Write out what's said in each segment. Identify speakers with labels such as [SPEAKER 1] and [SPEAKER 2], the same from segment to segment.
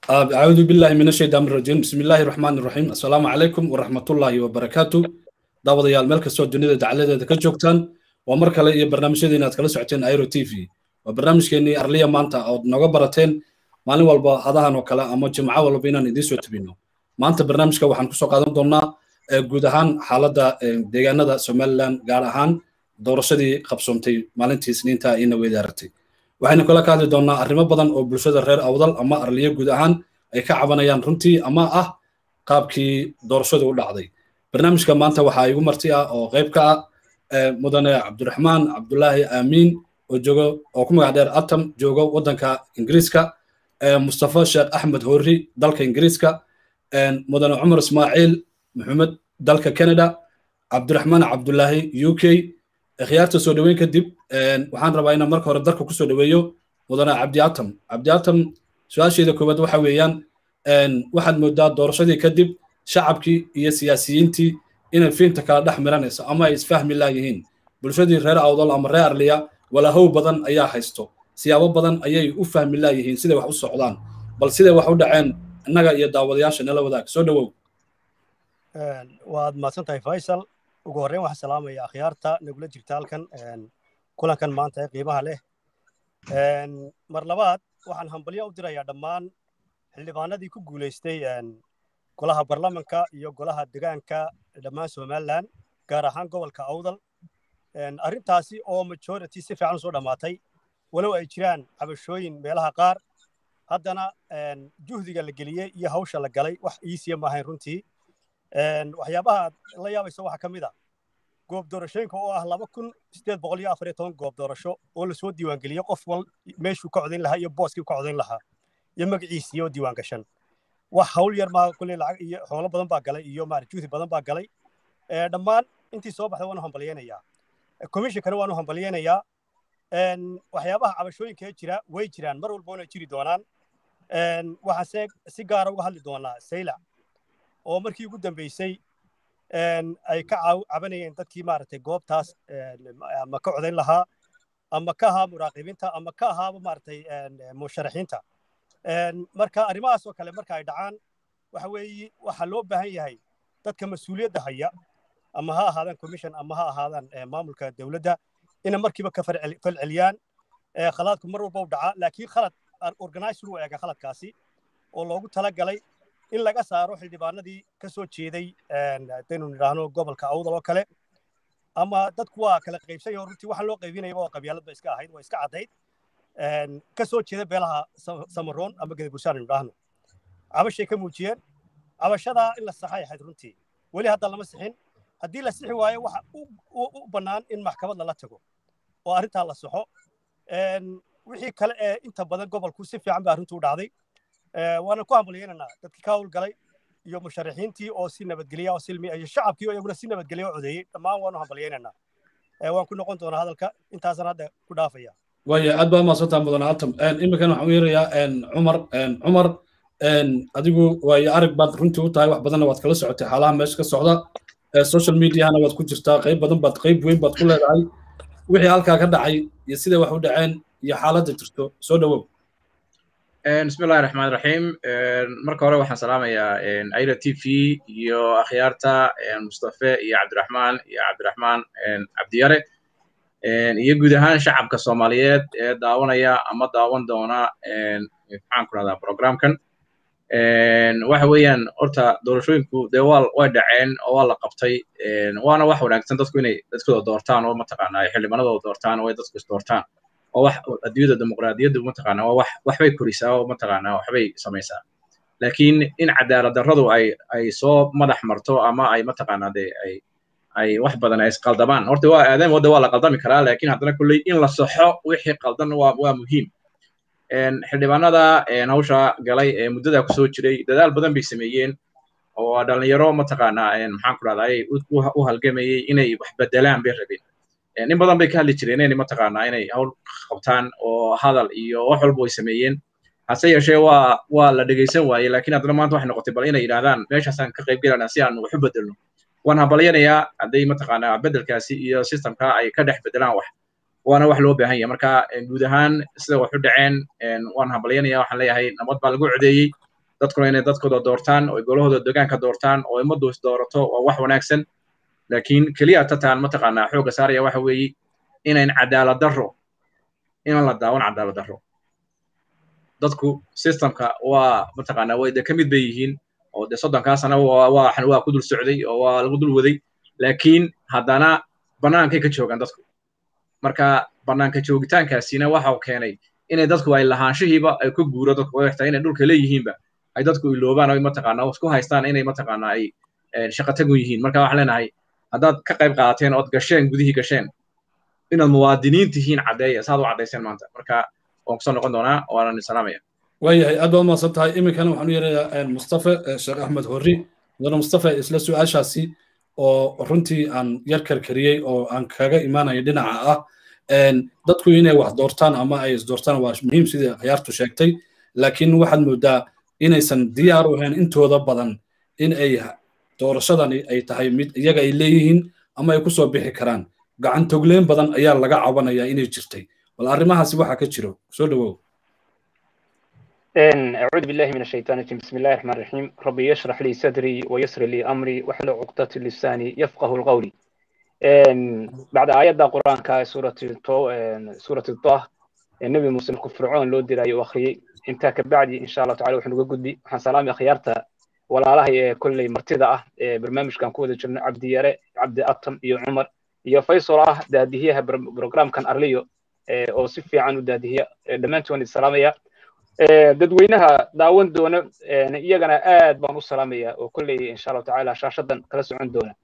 [SPEAKER 1] أعوذ بالله من الشيطان الرجيم بسم الله الرحمن الرحيم السلام عليكم ورحمة الله وبركاته دعوة يا الملك السود الدنيا دعالة ذا كجوكتان ومركا لي برنامج دينا تكلا سعتين ايرو تي في وبرنامج كيني أرليا مانتا أو نوغا براتين مالين والبا هذا وكلا أما جمعة والبا بينا ندي سو تبينو مانتا برنامج كا وحن كسو قادم دونا guud ahaan xaaladda deegaanada somalilan gaar ahaan doorashadii qabsoontay maalintii isniinta ina weydaaratay waxaynu kala ka hadli doonnaa arrimo badan oo bulshada reer awdal ama arliyo guud ahaan ay ka cabanayaan runtii ama ah qaabkii doorashadu u dhacday barnaamijka maanta waxaa igu marti ah oo qayb ka ah mudane cabdiraxmaan cabdulaahi aamiin oo joogo oo ku magac dheer atam joogo waddanka ingiriiska mustafa sheekh axmed horri dalka ingiriiska mudane cumar ismaaciil maxamed dalka canada cabdiraxmaan cabdulaahi u k khiyaarta soo dhoweyn kadib waxaan rabaa inaan marka hore dalka kusoo dhoweeyo mudane cabdi atam cabdi atam su-aasheeda koowaad waxa weeyaan waxaad moodaa doorashadii kadib shacabkii iyo siyaasiyiintii inay fiinta kala dhex miranayso ama ay isfahmi laayihiin bulshadii reer awdal ama reer arliya walahow badan ayaa haysto siyaabo badan ayay u fahmi laayihiin siday wax u socdaan bal siday wax u dhaceen innaga iyo daawadayaasha nala wadaag soo dhowow
[SPEAKER 2] waad mahadsan tahay faysal ugu horreyn waxaan salaamaya akhyaarta nagula jirta halkan kulankan maanta ee qiimaha leh mar labaad waxaan hambalyo u dirayaa dhammaan xildhibaanadii ku guulaystay golaha barlamanka iyo golaha degaanka dhammaan somalilan gaar ahaan gobolka awdal arrintaasi oo majority si fiican usoo dhammaatay walow ay jiraan cabashooyin meelaha qaar haddana juhdiga la geliyey iyo hawsha la galay wax iisiya maahayn runtii waxyaabaha aad la yaabayso waxaa ka mid a goob doorashooyinka oo ah laba kun sideed boqol iyo afar iyo toban goob doorasho oo lasoo diiwaangeliyey qof wal meeshuu ka codayn lahaa iyo booskii ka codayn lahaa iyo magaciisii oo diiwaan gashan wax hawl yar maa kulley lacag iyo xoolo badan baa galay iyo maarata juhdi badan baa galay dhammaan intii soo baxday waanu hambalyeynayaa commissionkana waanu hambalyeynayaa waxyaabaha cabashooyinka ee jira way jiraan mar walba wana jiri doonaan waxaase si gaara uga hadli doonaa saylac oo markii ugu dambeysay ay ka cabanayeen dadkii maaragtay goobtaas ama ka codayn lahaa ama ka ahaa muraaqibiinta ama ka ahaaba maaragtay musharaxiinta marka arrimahaas oo kale marka ay dhacaan waxa weeye waxaa loo baahan yahay dadka mas-uuliyadda haya ama ha ahaadaan commission ama ha ahaadaan maamulka dowladda ina markiiba ka falceliyaan khalaadku mar walba u dhaca laakiin khalad organizer u eega khaladkaasi oo loogu talagalay in laga saaro xildhibaanadii ka soo jeeday haddaynu nidhaahno gobolka awdal oo kale ama dadku waa kala qaybsan yaho runtii waxaan loo qaybinayaba oo qabyaalad ba iska ahayd waa iska caddayd ka soo jeeda beelaha samaroon ama gadabursaan nidhaahno cabashay ka muujiyeen cabashadaa in la saxay ahayd runtii weli hadda lama sixin haddii la sixi waayo waxa u bannaan in maxkamad lala tago oo arrintaa la saxo wixii kale ee inta badan gobolku si fiican ba arrintu u dhacday waana ku hambalyeynanaa dadkii ka howlgalay iyo musharaxiintii oo si nabadgelya oo silmi iyo shacabkii oo iyaguna si nabadgelya oo codeeyey dhammaan waanu hambalyeynanaa waan ku noqon doonaa hadalka intaasan hadda ku dhaafaya
[SPEAKER 1] waya aad baa mahadsantaa mudan atam iminkan waxaan u yeerayaa cumar cumar adigu waayo arag baad runtii u tahay wax badanna waad kala socotay xaalaha meesha ka socda social mediahana waad ku jirtaa qayb badan baad qayb weyn baad ku leedahay wixii halkaa ka dhacay iyo siday wax u dhaceen iyo xaaladda jirto soo dhowow
[SPEAKER 3] بسم الله الرحمن الرحيم marka hore waxaan salaamayaa aira t v iyo akhyaarta mustafe iyo cabdiraxmaan iyo cabdiraxmaan cabdiyare iyo guud ahaan shacabka soomaaliyeed ee daawanaya ama daawan doona maxaan ku rahdaa programkan waxa weeyaan horta doorashooyinku dee waa way dhaceen oo waa la qabtay waana wax wanaagsan dadku inay dadkooda doortaan oo mataqaanaa xildhibaanadooda doortaan oo ay dadku is doortaan oo wax adduunyada dimuqraadiyaddu mataqaanaa waa wax waxbay korisaa oo mataqaanaa waxbay samaysaa laakiin in cadaalad darradu ay ay soo madax marto ama ay mataqaanaa dee ay ay wax badan ay isqaldamaan horta waa aadam wadda waa la qaldami karaa laakiin haddana kulley in la saxo wixii qaldan waa waa muhiim xildhibaanada hawsha galay ee muddadaa kusoo jiray dadaal badan bay sameeyeen oo dhalinyaro mataqaanaa maxaan ku rahdaa u halgamayey inay wax bedelaan bay rabeen in badan bay ka hadli jireen inay mataqaanaa inay hawl qabtaan oo hadal iyo wax walba way sameeyeen hase yeeshee waa waa la dhegaysan waayey laakiin haddana maanta waxay noqotay bal inay yidhahdaan meeshaasaan ka qayb gelanaa si aan wax u bedelno waan hambalyanayaa hadday mataqaanaa bedelkaasi iyo systemka ay ka dhex bedelaan wax waana wax loo baahan yahay marka guud ahaan sida wax u dhaceen waan hambalyanaya waxaan leeyahay nabad baa lagu codeeyey dadkuna inay dadkooda doortaan oo golahooda degaanka doortaan oo ummaddu is doorato waa wax wanaagsan laakiin keliya tataan mataqaanaa xoogga saaraya waxa weeye inayn cadaalad darro inaan la daawan cadaalad darro dadku systemka waa mataqaanaa way de ka mid bay yihiin oo de soddonkaa sana waa waa ku dul socday oo waa lagu dul waday laakiin haddana bannaankay ka joogaan dadku marka bannaanka joogitaankaasina waxa keenay inay dadku ay lahaanshihiiba ay ku guuro dadku wadaxtaa inay dhulka leeyihiinba ay dadku iloobaan oo mataqaanaa isku haystaan inay mataqaanaa ay shaqo tagun yihiin marka waxaan leenahay haddaad ka qayb qaadateen ood gasheen gudihii gasheen inaad muwaadiniin tihiin caddeeya saad u caddayseen maanta marka waan kusoo noqon doonaa waanan salaamaya
[SPEAKER 1] waayahay aad baad mahadsan tahay iminkana waxaan u yeerayaa mustafe sheekh axmed horri mudane mustafe isla su-aashaasi oo runtii aan yar karkariyey oo aan kaga imaanayo dhinaca ah dadku inay wax doortaan ama ay isdoortaan waa muhiim sidii khiyaartu sheegtay laakiin waxaad moodaa inaysan diyaar u ahayn intooda badan in ay doorashadani ay tahay mid iyaga ay leeyihiin ama ay kusoo bixi karaan gacan togleen badan ayaa laga cabanayaa inay jirtay bal arrimahaasi waxaa ka jiro soo dhawow
[SPEAKER 4] أعوذ بالله من الشيطان الرجيم بسم الله الرحمن الرحيم ربي يشرح لي صدري ويسر لي أمري واحلل عقدة لساني يفقه القول بعد آيات القرآن كا سورة الطو سورة الطه النبي موسى فرعون لو ديراي وأخي انت كبعدي إن شاء الله تعالى وحنا قدي وحن سلامي خيارتا ولا الله كل مرتدى برنامج كان كود جرنا عبد يرى عبد أطم يو عمر يو فيصل آه دادهيها بروجرام كان أرليو أو سفي عنه دادهية دمانتوني السلامية dadweynaha daawan doona iyagana aad baan u salaamaya oo kolley insha allahu tacaala shaashadan kala socon doona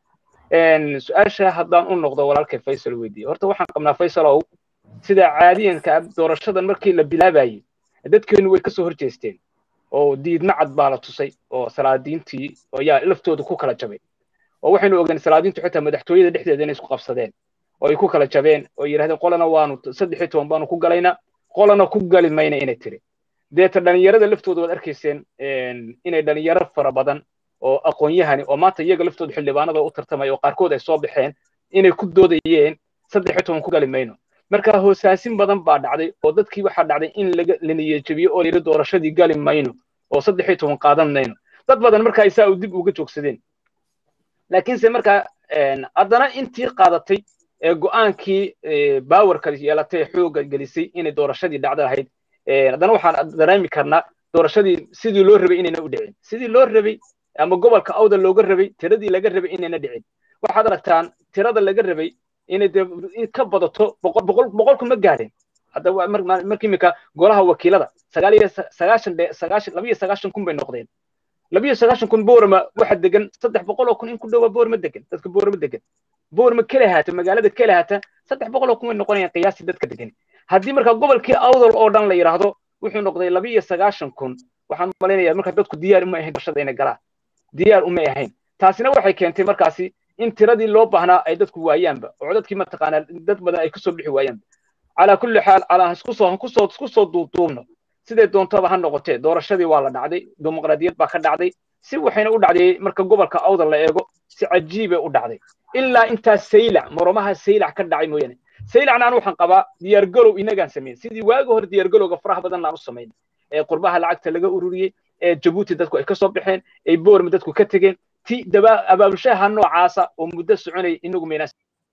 [SPEAKER 4] su-aasha haddaan u noqdo walaalkay faysal weydiiye horta waxaan qabnaa faysalow sida caadiyanka doorashadan markii la bilaabayey dadkeenu way kasoo horjeesteen oo diidma cad baa la tusay oo salaadiintii ayaa laftooda ku kala jabay oo waxaynu ogeyn salaadiintu xitaa madaxtooyada dhexdeeda inay isku qabsadeen oo ay ku kala jabeen oo yidhahdeen qolana waanu saddex iyo toban baanu ku galaynaa qolana ku gali mayna inay tiri deeta dhalinyarada laftooda waad arkayseen inay dhalinyaro fara badan oo aqoon-yahani oo maanta iyaga laftooda xildhibaanada u tartamaya oo qaarkood ay soo baxeen inay ku doodayeen saddex iyo toban ku gali mayno marka hoosaasin badan baa dhacday oo dadkii waxaa dhacday in la niyejabiyo oo layidhi doorashadii gali mayno oo saddex iyo toban qaadan mayno dad badan markaa isaa dib uga joogsadeen laakiinse markaa haddana intii qaadatay ee go'aankii baawarka yeelatay xoogga gelisay inay doorashadii dhacda ahayd haddana waxaan dareemi karnaa doorashadii sidii loo rabay inayna u dhicin sidii loo rabay ama gobolka awda looga rabay tiradii laga rabay inayna dhicin waxaad aragtaan tirada laga rabay inay ka badato boqolku ma gaadhin hadda marka iminka golaha wakiilada sagaal iyo sagaashan sagaashan labiyo sagaashan kun bay noqdeen labiyo sagaashan kun boorama waxa degan saddex boqol oo kun in ku dhowaa boorama degan dadka boorama degan boorama kala haata magaalada kala haata saddex boqol oo kun way noqonayaan qiyaastii dadka degan haddii marka gobolkii awdal oo dhan la yidhaahdo wuxuu noqday laba iyo sagaashan kun waxaan malaynayaa marka dadku diyaar uma ahayn doorashada inay galaan diyaar uma ahayn taasina waxay keentay markaasi in tiradii loo baahnaa ay dadku waayaanba oo dadkii mataqaanaa dad badan ay kusoo bixi waayaanba calaa kulli xaal calaa iskusoo kusoo iskusoo duuduubno siday doontaba ha noqotee doorashadii waa la dhacday dimuqraadiyad baa ka dhacday si waxayna u dhacday marka gobolka awdal la eego si cajiibay u dhacday ilaa intaas saylac moromaha saylac ka dhacay mooyaane saylacna anu waxaan qabaa diyaargalow inagaan samayn sidii waagi hore diyaargalowga faraha badan aan u samayn ee qurbaha lacagta laga ururiyey ee jabuuti dadku ay ka soo baxeen ee boorma dadku ka tegeen ti daba abaabulshaha noocaasa oo muddo soconay inagu maynaa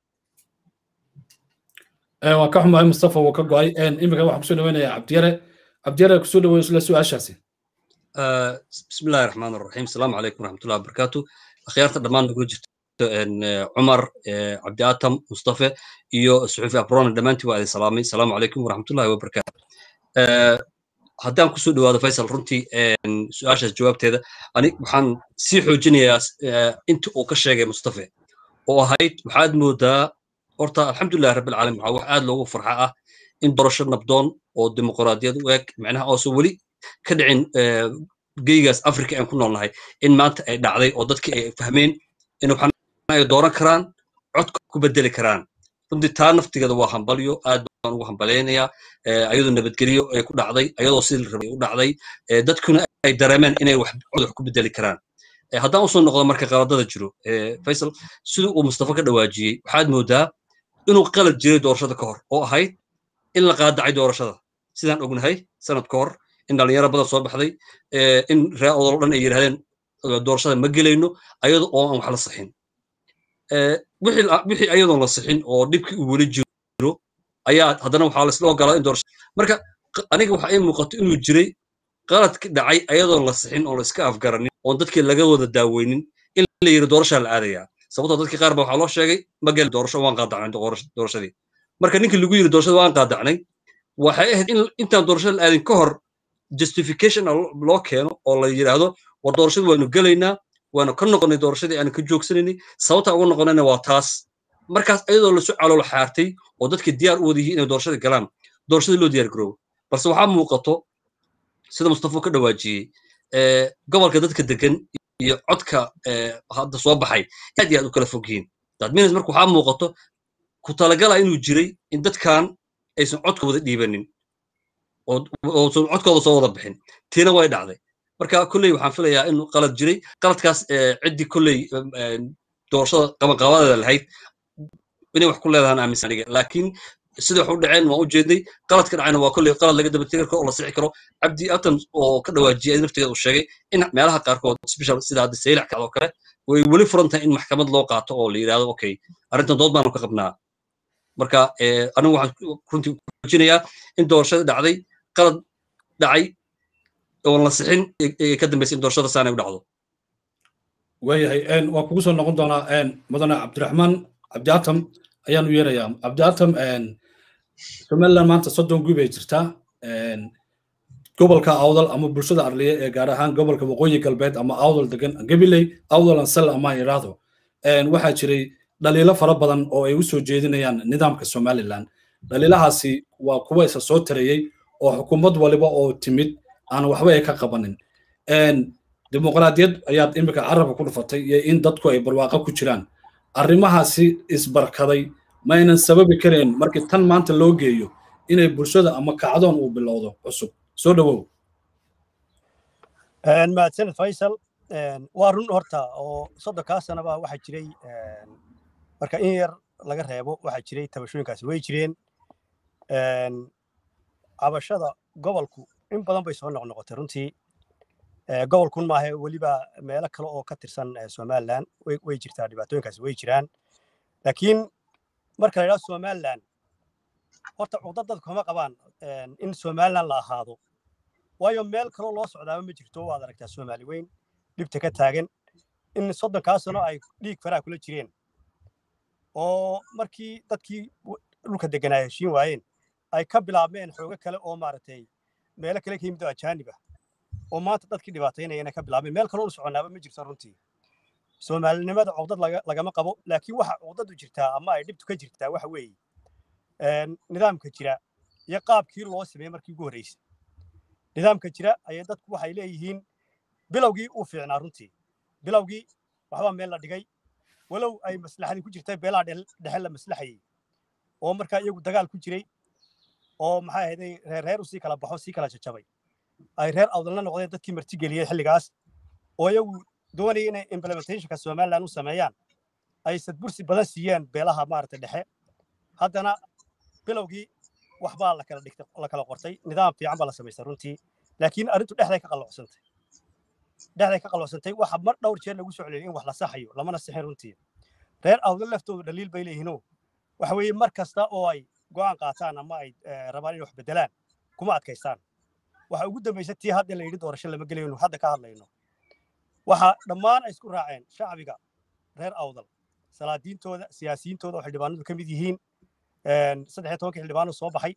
[SPEAKER 1] waan ka xumahay mustafa wuu ka go'ay iminka waxaan kusoo dhaweynayaa cabdiyare cabdiyare kusoo dhaweyn isla su-aashaasi
[SPEAKER 5] بسم الله الرحمن الرحيم السلام عليكم ورحمة الله وبركاته أخيارتا دمان نقول جرت عمر عبد آتم مصطفى إيو الصحفي أبرون دمانتي وعلي سلامي السلام عليكم ورحمة الله وبركاته haddaan kusoo dhawaado faysal runtii su-aashaas jawaabteeda ani waxaan sii xoojinayaa inta uu ka sheegay mustafe oo ahayd waxaad moodaa horta alxamdulilah rabbilcaalamiin waxaa wax aad loogu farxa ah in doorasho nabdoon oo dimuqraadiyad u eg macnaha oosan weli ka dhicin geygaas africa aan ku noolnahay in maanta ay dhacday oo dadkii ay fahmeen in ay dooran karaan codka ku bedeli karaan runtii taa naftigeeda waa hambalyo aad baan ugu hambalaynayaa ayadoo nabadgelyo ay ku dhacday ayadoo sidii rabay u dhacday dadkuna ay dareemeen inay wax cod wax ku bedeli karaan haddaan usoo noqdo marka qaladada jiro faysal sidii uu mustafa ka dhawaajiyey waxaad moodaa inuu qalad jiray doorashada ka hor oo ahayd in la qaadacay doorashada sidaan ognahay sanad ka hor in dhalinyaro badan soo baxday in ree odol dhan ay yidhahdeen doorashada ma gelayno ayadoo oo aan wax la sixin wixii ayadoon la sixin oo dhibkii uu weli jiro ayaa haddana waxaa laisla ogolaa in doorasho marka aniga waxaa ii muuqato inuu jiray qaladki dhacay ayadoon la sixin oo la iska afgaranin oon dadkii laga wada daaweynin in la yidhi doorashaa la aadayaa sababtoo dadkii qaar ba waxaa loo sheegay ma geli doorasho waan qaadacnay doorashadii marka ninkii lagu yidhi doorashada waan qaadacnay waxay ahayd in intaan doorashada la aadin ka hor justification loo keeno oo la yidhaahdo war doorashadii waanu gelaynaa waanu ka noqonay doorashadii aanu ka joogsanaynay sababta uga noqonayna waa taas markaas ayadoo lasu calool xaartay oo dadkii diyaar u wada yihiin inay doorashada galaan doorashadii loo diyaar garoobo balse waxaa muuqato sida mustafa ka dhawaajiyey gobolka dadka degan iyo codka hadda soo baxay aad iyo aad u kala fog yihiin dadminas marka waxaa muuqato ku talagala inuu jiray in dadkan aysan codka wada dhiibanin oosan codkooda soo wada bixin tiina way dhacday marka kolley waxaan filayaa in qalad jiray qaladkaas ciddii kolley doorashada qabanqabadeeda lahayd inay wax ku leedahaan aaminsan aniga laakiin sida wax u dhaceen waan u jeednay qaladka dhacayna waa kolley qalad laga daba tegi karo oo la sixi karo cabdi atan oo ka dhawaajiyay naftigeeda uu sheegay in meelaha qaarkood special sida hadda saylac kacdoo kale way weli furan tahay in maxkamad loo qaato oo la yidhahdo okay arrintan dood baanu ka qabnaa marka anigu waxaan runtii kujinayaa in doorashada dhacday qalad dhacay oon la sixin ka dambaysa in doorashada saanay u dhacdo
[SPEAKER 1] waayahay waa kugu soo noqon doonaa mudane cabdiraxmaan cabdiatam ayaanu yeerayaa cabdiatam somaliland maanta soddon guub ay jirtaa gobolka awdal ama bulshada arliye ee gaar ahaan gobolka waqooyi galbeed ama awdal degan gabiley awdal ansal ama iraado waxaa jiray dhaliilo fara badan oo ay u soo jeedinayaan nidaamka somaliland dhaliilahaasi waa kuwa isa soo tarayey oo xukuumad waliba oo timid aan waxba ay ka qabanin dimuqraadiyad ayaad imika carabka ku dhufatay iyo in dadku ay barwaaqo ku jiraan arrimahaasi isbarkaday ma aynan sababi kareen markii tan maanta loo geeyo inay bulshada ama kacdoon uu bilowdo cusub soo dhowow
[SPEAKER 2] mahadsaned faysal waa run horta oo soddonkaa sanaba waxaa jiray marka in yar laga reebo waxaa jiray tabashooyinkaasi way jireen cabashada gobolku in badan bay soo noqnoqotay runtii gobolkun maahe weliba meelo kale oo ka tirsan somaliland way jirtaa dhibaatooyinkaasi way jiraan laakiin marka la yidhahdo somaliland horta cugdad dadku kama qabaan in somaliland la ahaado waayo meel kaloo loo socdaaba ma jirto waad aragtaa soomaali weyn dhibta ka taagan in soddonkaa sano ay dhiig faraha kula jireen oo markii dadkii dhulka deganaa heshiin waayeen ay ka bilaabmeen xoogo kale oo maaragtay meelo kale ka yimid oo ajaanib ah oo maanta dadkii dhibaataynaya inay ka bilaabmeen meel kaloo u soconaaba ma jirto runtii soomaalinimada cugdad lagama qabo laakiin waxa cugdadu jirtaa ama ay dhibtu ka jirtaa waxa weeye nidaamka jira iyo qaabkii loo sameeyey markii ugu horreysay nidaamka jira ayay dadku waxay leeyihiin bilowgii uu fiicnaa runtii bilowgii waxbaa meel la dhigay walow ay maslaxadii ku jirtay beelaha dhexe la maslaxayey oo markaa iyagu dagaal ku jiray oo maxay ahayday reer u sii kala baxo sii kala jajabay ay reer awdalna noqdeen dadkii martigeliyey xilligaas oo iyagu doonaya inay implementationka somaliland u sameeyaan ay sadbursi badan siiyeen beelaha maaragtay dhexe haddana bilowgii waxbaa la kala dhigtay la kala qortay nidaam fiican baa la samaystay runtii laakiin arrintu dhexday ka qallocsantay dhexday ka qallocsantay waxa mar dhowr jeer lagu soo celiyay in wax la saxayo lamana sixin runtii reer awdal laftoodu dhaliil bay leeyihiinoo waxa weeye mar kasta oo ay go'aan qaataan ama ay rabaan inay wax beddelaan kuma adkaystaan waxa ugu dambaysa tii hadda la yidhi doorasho lama gelayno hadda ka hadlayno waxa dhammaan ay isku raaceen shacbiga reer awdal salaadiintooda siyaasiyiintooda oo xildhibaanadu ka mid yihiin saddex iyo tobankii xildhibaano soo baxay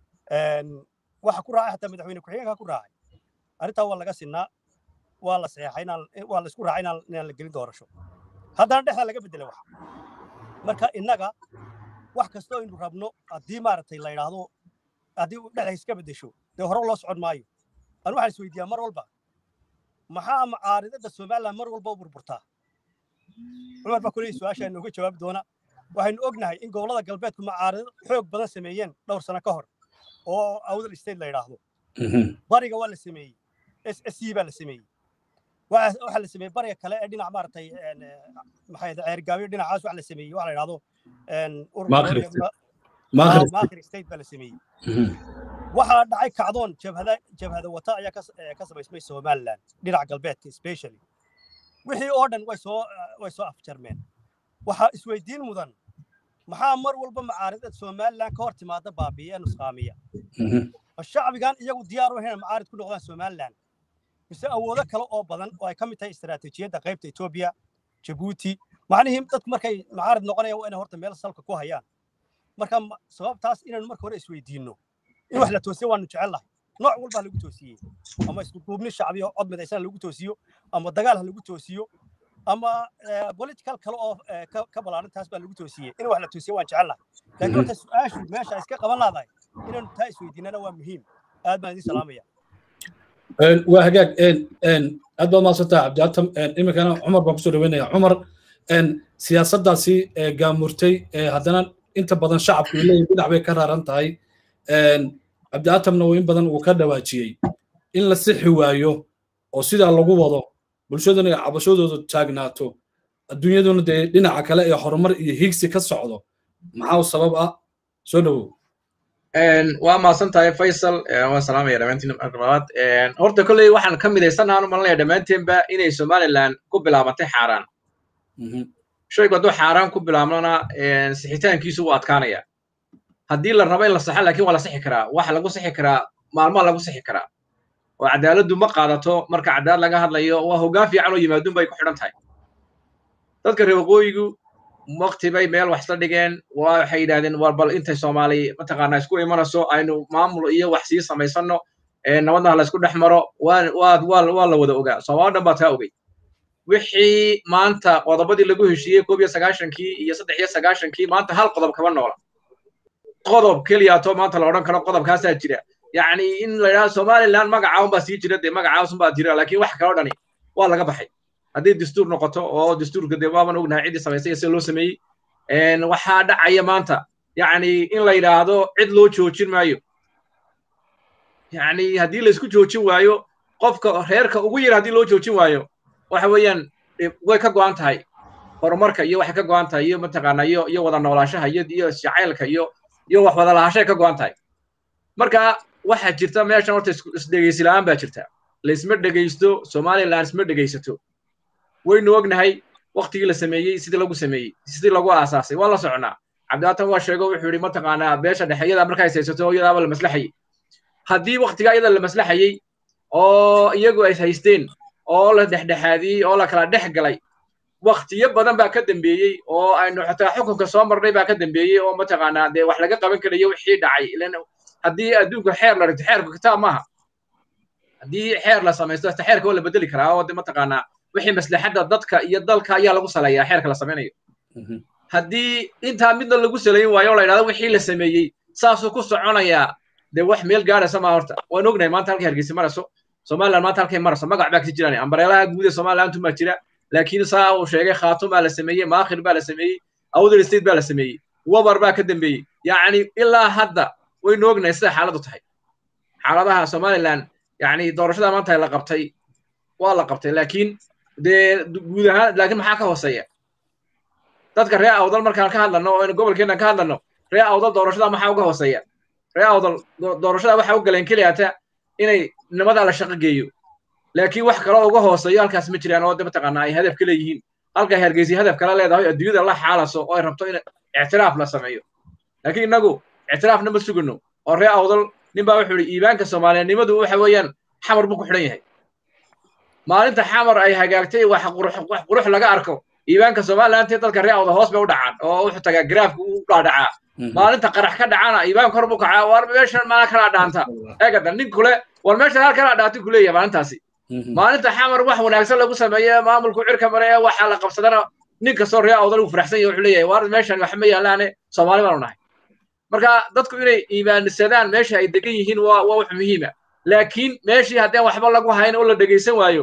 [SPEAKER 2] waxa ku raacay xataa madaxweyne ku-xigeenka ku raacay arrintaa waa laga sinaa waa la saxeexay waa la isku raacay inaan la gelin doorasho haddana dhexda laga beddelay wax marka innaga wax kastoo aynu rabno haddii maaragtay la yidhaahdo haddii dhexda iska beddesho dee hore loo socon maayo anu waxaan isweydiiyaa mar walba maxaa macaaridada somaliland mar walba u burburtaa cumar baa kuley su-aashaa inooga jawaabi doona waxaynu ognahay in gobollada galbeedku macaarido xoog badan sameeyeen dhowr sano ka hor oo awdal state la yidhaahdo bariga waa la sameeyey s s c baa la sameeyey waxaa la sameeyey bariga kale ee dhinac maaragtay maxay ceergaabiyo dhinacaas waxa la sameeyey waxa la yidhahdo
[SPEAKER 1] maakhir
[SPEAKER 2] state baa la sameeyey waxaa dhacay kacdoon jabhada jabhada wata ayaa ka samaysmay somaliland dhinaca galbeedka specially wixii oo dhan way soo way soo afjarmeen waxaa isweydiin mudan maxaa mar walba macaaridad somaliland ka hor timaada baabi'iya nusqaamiya ma shacbigan iyagu diyaar u ahayn macaarid ku noqdaan somaliland mise awoodo kale oo badan oo ay ka mid tahay istaraatiijiyadda qaybta etoobiya jabuuti macnihii dadku markay macaarid noqonayaan waa inay horta meel salka ku hayaan marka sababtaas inaynu marka hore isweydiinno in wax la toosiyo waanu jecel lahay nooc walbaa lagu toosiyey ama isku duubni shacbi oo cod midaysan lagu toosiyo ama dagaal ha lagu toosiyo ama political kale oo ka ballaaran taas baa lagu toosiyey in wax la toosiyo waan jecel lahay laakiin horta su-aashu meesha iska qaban laadahay inaynu taa isweydiinana waa muhiim aad baan idin salaamaya
[SPEAKER 1] waa hagaag aad baad mahadsantaha cabdiatam iminkana cumar baan kusoo dhaweynaya cumar siyaasaddaasi gaamurtay haddana inta badan shacabku leeyihin dhinac bay ka raaran tahay cabdiatamna in badan uu ka dhawaajiyey in la sixi waayo oo sidaa lagu wado bulshaduna ay cabashadooda taagnaato adduunyaduna dee dhinaca kale ee horumar iyo higsi ka socdo maxaa sabab ah soo dhowow
[SPEAKER 3] waa mahadsan tahay faysal waan salaamaya dhammaantiin marka labaad horta kolley waxaan ka midaysannahan u malanaya dhammaanteenba inay somaliland ku bilaabantay xaaraan shaygu hadduu xaaraan ku bilaabnona sixitaankiisu wuu adkaanaya haddii la rabo in la saxa laakiin waa la sixi karaa waxa lagu sixi karaa maalmaha lagu sixi karaa oo cadaaladdu ma qaadato marka cadaalad laga hadlayo waa hoggaan fiican oo yimaadun bay ku xidhan tahay dadka reer waqooyigu waqti bay meel wax isla dhigeen waxay yidhahdeen war bal intay soomaali mataqaanaa isku imanayso aynu maamul iyo wax sii samaysanno nabadna la isku dhex maro waa la wada ogaa soomaali dhan baa taa ogey wixii maanta qodobadii lagu heshiiyey koob iyo sagaashankii iyo saddex iyo sagaashankii maanta hal qodob kama noola qodob keliyaato maanta la odhan karo qodobkaasaa jira yacni in la yidhahdo somaliland magaca unbaa sii jira dee magacaas unbaa jira laakiin wax kaloo dhani waa laga baxay haddii dastuur noqoto oo dastuurka dee waaban ognahay ciddii samaysay sida loo sameeyey waxaa dhacaya maanta yacni in la yidhaahdo cid loo joojin maayo yacni haddii laysku joojin waayo qofka reerka ugu yar haddii loo joojin waayo waxa weeyaan way ka go'an tahay horumarka iyo waxay ka go'an tahay iyo mataqaanaa iyo iyo wada noolaashaha iyo iyo jacaylka iyo iyo wax wada lahashay ka go'an tahay marka waxaa jirta meeshan horta isdhegaysi la'aan baa jirta laysma dhegaysto somaliland isma dhegaysato waynu ognahay waktigii la sameeyey sidii lagu sameeyey sidii lagu aasaasay waa la soconaa cabdiaatan waa sheego wuxuu yidhi mataqaanaa beesha dhexe iyada markay haysato iyadaaba la maslaxayey haddii waktigaa iyada la maslaxayey oo iyagu ay haysteen oo la dhexdhexaadiyey oo la kala dhex galay waktiyo badan baa ka dambeeyey oo aynu xataa xukunka soo marnay baa ka dambeeyey oo mataqaanaa dee wax laga qaban karayo wixii dhacay ilan haddii adduunka xeer la dhigto xeerku kitaab maaha haddii xeer la samaysto hasta xeerka waa la bedeli karaa oo de mataqaanaa wixii maslaxadda dadka iyo dalka ayaa lagu saleeyaa xeerka la samaynayo haddii intaa midna lagu salayn waayo oo la yidhahdo wixii la sameeyey saasuu ku soconayaa dee wax meel gaadhaysa maa horta waan ognahay maanta halkay hargeysa marayso somaliland maanta halkay marayso magac baa kasi jiraan ambareelaha guud ee somaliland baa jira laakiin saa uu sheegay khaatum baa la sameeyey maakhir baa la sameeyey awdal state baa la sameeyey wabar baa ka dambeeyey yacni ilaa hadda waynu ognahay sida xaaladdu tahay xaaladaha somaliland yacni doorashada maanta la qabtay waa la qabtay laakiin dee guud ahaan laakiin maxaa ka hooseeya dadka reer awdal markaan ka hadlano oo aynu gobolkeennan ka hadlano reer awdal doorashada maxaa uga hooseeya reer awdal doorashada waxaa u galeen keliyaata inay nimadaa la shaqo geeyo laakiin wax kaloo uga hooseeyo halkaas ma jiraan oo de mataqaanaa ay hadaf ka leeyihiin halkay hargeysi hadaf kala leedahay adduunyada la xaalaso oo ay rabto in ictiraaf la sameeyo laakiin innagu ictiraafna ma sugano oo reer awdal nin baa wuxuu yidhi iibaanka soomaaliyanimadu waxa weeyaan xamar buu ku xidhan yahay maalinta xamar ay hagaagtay wax qurux laga arko iibaanka somaliland dadka reer awdal hoos bay u dhacaan oo wuxuu tagaa garaafka u dhaadhacaa maalinta qarax ka dhacana iibaan kor buu kacaa war meeshan maala kala dhaanta eegada nin kule war meeshan hal kala dhaantay ku leeyahay maalintaasi maalinta xamar wax wanaagsan lagu sameeye maamulku cirka mare ee waxa la qabsadana nin kastoo reer awdal uu faraxsan yahay wuxuu leeyahay war meeshan wax ma yaalaane soomaali baanu nahay marka dadku inay iimaanisadaan meesha ay degan yihiin waa waa wax muhiima laakiin meeshii haddeen waxba lagu hayn oo la dhegaysan waayo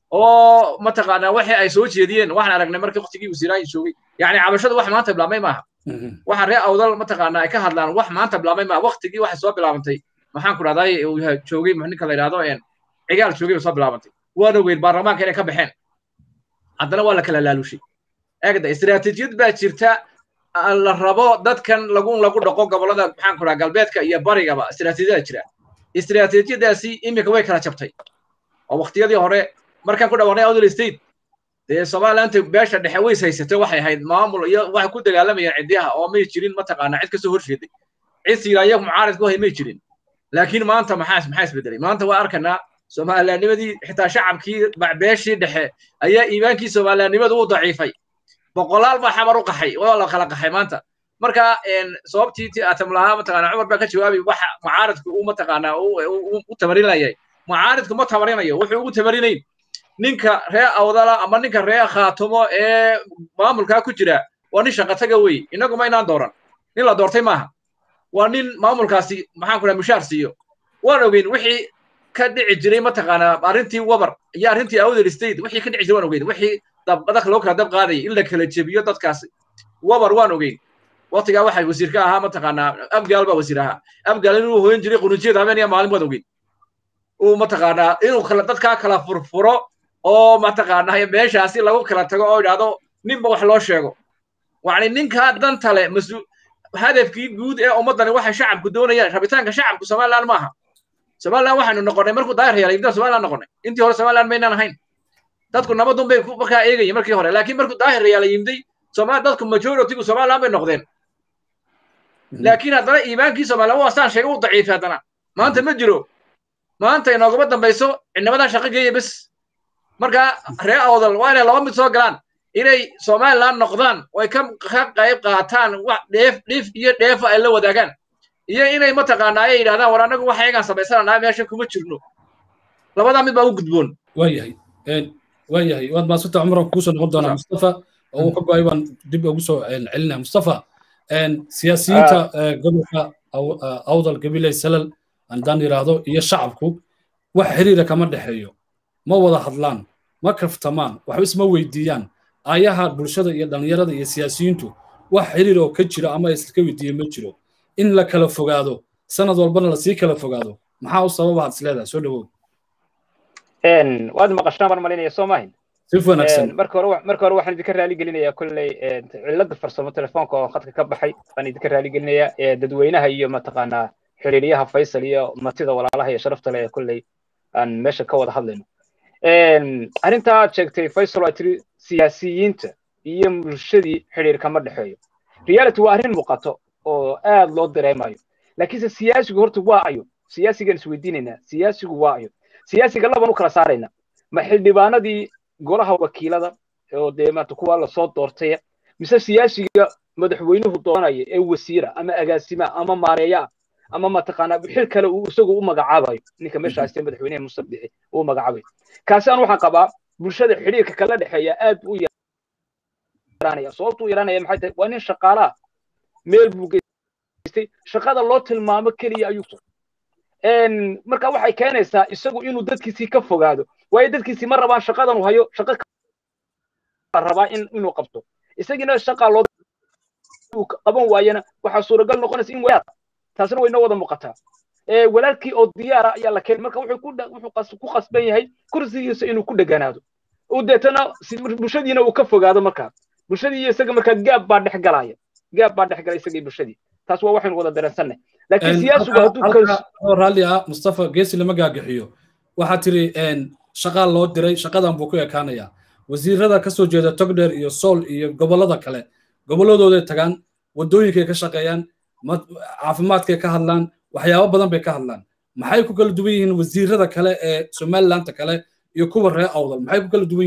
[SPEAKER 3] oo mataqaanaa waxay ay soo jeediyeen waxaan aragnay markii waqtigii wasiiraan joogay yacni cabashadu wax maanta bilaabmay maaha waxa reer awdal mataqaanaa ay ka hadlaan wax maanta bilaabmay maaha waqtigii waxay soo bilaabantay maxaan ku dhahday uu joogay ninka la yidhahdo cigaal joogay bay soo bilaabantay waana weyn baarlamaanka inay ka baxeen haddana waa la kala laalushay eegda istiraatiijiyad baa jirta la rabo dadkan lagu lagu dhaqo gobollada maxaan ku dhaha galbeedka iyo barigaba istiraatiijiyada jira istiraatiijiyadaasi iminka way kala jabtay oo waqtiyadii hore markaan ku dhawaaqnay awdal state dee somaliland beesha dhexe ways haysatay waxay ahayd maamul iyo waxay ku dagaalamayeen cidiyaha oo may jirin mataqaanaa cid kasoo horjeeday cid siiraaya mucaarid ku hay may jirin laakiin maanta maxaa maxaa isbedelay maanta waa arkanaa somalilandnimadii xitaa shacabkii beeshii dhexe ayaa iimaankii somalilandnimadu u daciifay boqolaal baa xamar u qaxay waa la kala qaxay maanta marka sababtii ti atam lahaa mataqaanaa cumar baa ka jawaabay waxa mucaaridku uu mataqaanaa u tamarinayay mucaaridku ma tamarinayo wuxuu ugu tamarinayn ninka ree awdala ama ninka ree khaatumo ee maamulkaa ku jira waa nin shaqataga wey innagu ma inaan dooran nin la doortay maaha waa nin maamulkaasi maxaan ku dhaha mushaar siiyo waan ogeyn wixii ka dhici jiray mataqaanaa arrintii wabar iyo arrintii awdal state wixii ka dhici jiray waan ogeyn wixii dabqadak loo kala dab qaadayay in la kala jebiyo dadkaasi wabar waan ogeyn waqtigaa waxay wasiir ka ahaa mataqaanaa abgaal baa wasiir ahaa abgaal inuu hoyan jiray qunujiyada habeen iyo maalin waad ogeyn uu mataqaanaa inuu kala dadkaa kala furfuro oo mataqaanaa meeshaasi lagu kala tago oo idhaahdo ninba wax loo sheego yani ninkaa danta leh masu hadafkii guud ee ummaddani waxay shacabku doonayaan rabitaanka shacabku somaliland maaha somaliland waxaynu noqonnay markuu daahir yeelay intaan somaliland noqonnay intii hore somaliland maynaan ahayn dadku nabadun bay markaa eegayeen markii hore laakiin markuu daahir yeelay yimday somaali dadku majoritygu somaliland bay noqdeen laakiin haddana iimaankii somaliland waa saan sheegay u daciifay haddana maanta ma jiro maanta inoogama dambayso cidnimadan shaqo geeya bes marka ree awdal waa inay laba mid soo galaan inay somaliland noqdaan oo ay ka qayb qaataan wax dheef dhif iyo dheefa ay la wadaagaan iyo inay mataqaanaa ay yidhahdaan war annagu waxa egaan samaysananaa meeshan kuma jirno labadaa mid baa u gudboon
[SPEAKER 1] waayahay waayahay waad maasanta cumran kuusoo noqon doonaa mustafa oo uu ka go-ay baan dib ugu soo celinaya mustafa siyaasiyiinta gobolka awdal gabiley salal haddaan yidhaahdo iyo shacabku wax xiriira kama dhexeeyo ma wada hadlaan ma kaftamaan waxba isma weydiiyaan aayaha bulshada iyo dhallinyarada iyo siyaasiyiintu wax xiriir oo ka jiro ama iska weydiiyo ma jiro in la kala fogaado sanad walbana lasii kala fogaado maxaa u sababa had isleedahay soo dhawow
[SPEAKER 4] waad maqashaan baan malinaya soo maahin
[SPEAKER 1] si wanaagsan
[SPEAKER 4] marka hore marka hore waxaan idinka raali gelinayaa kolley cilada farsamo telefoonka oo khadka ka baxay baan idinka raali gelinayaa dadweynaha iyo mataqaanaa xiriiryaha faysal iyo matida walaalaha iyo sharafta leh ee kolley aan meesha ka wada hadlayno arrintaa aad sheegtay faysal waa tiri siyaasiyiinta iyo bulshadii xiriir kama dhexeeyo reality waa arrin muuqato oo aad loo dareemayo laakiinse siyaasigu horta waa ayo siyaasigan isweydiinaynaa siyaasigu waa ayo siyaasiga laban u kala saaraynaa ma xildhibaanadii golaha wakiilada oo dee maanta kuwa lasoo doortaya mise siyaasiga madaxweynuhu doonaya ee wasiira ama agaasima ama maareeya ama mataqaanaa xil kale uu isagu u magacaabayo ninka meesha haystee madaxweynaha muuse bixi uu magacaabayo kaasi aan waxaan qabaa bulshada xidhiirka kala dhexeeya aad u yaraanaya sababtuu yaraanaya maxay tahay waa nin shaqaalaha meel buu geystay shaqada loo tilmaamo keliya ayuu marka waxay keenaysaa isagu inuu dadkiisii ka fogaado waayo dadkiisii ma rabaan shaqadan uu hayo shaqo rabaa inuu qabto isagiina shaqaa loo qaban waayana waxaa suuragal noqonaysa in walaal taasina way noo wada muuqataa walaalkii oo diyaara ayaa la keenay marka wuxuu ku qasban yahay kursigiisa inuu ku dheganaado uu deetana bulshadiina uu ka fogaado markaa bulshadii iyo isaga markaa gaab baa dhex galaya gaab baa dhex galay isagii bulshadii taas waa waxaynu wada dareensanay laakiin siyaasigu hadduu
[SPEAKER 1] raalli ah mustafa geesi lama gaagaxiyo waxaa tiri shaqaa loo diray shaqadan buu ku ekaanayaa wasiirada ka soo jeeda togdheer iyo sool iyo gobollada kale gobolladooday tagaan waddooyinkay ka shaqeeyaan caafimaadkay ka hadlaan waxyaabo badan bay ka hadlaan maxay ku kala duwan yihiin wasiirada kale ee somalilanta kale iyo kuwa reer awdal maxay ku kala duwan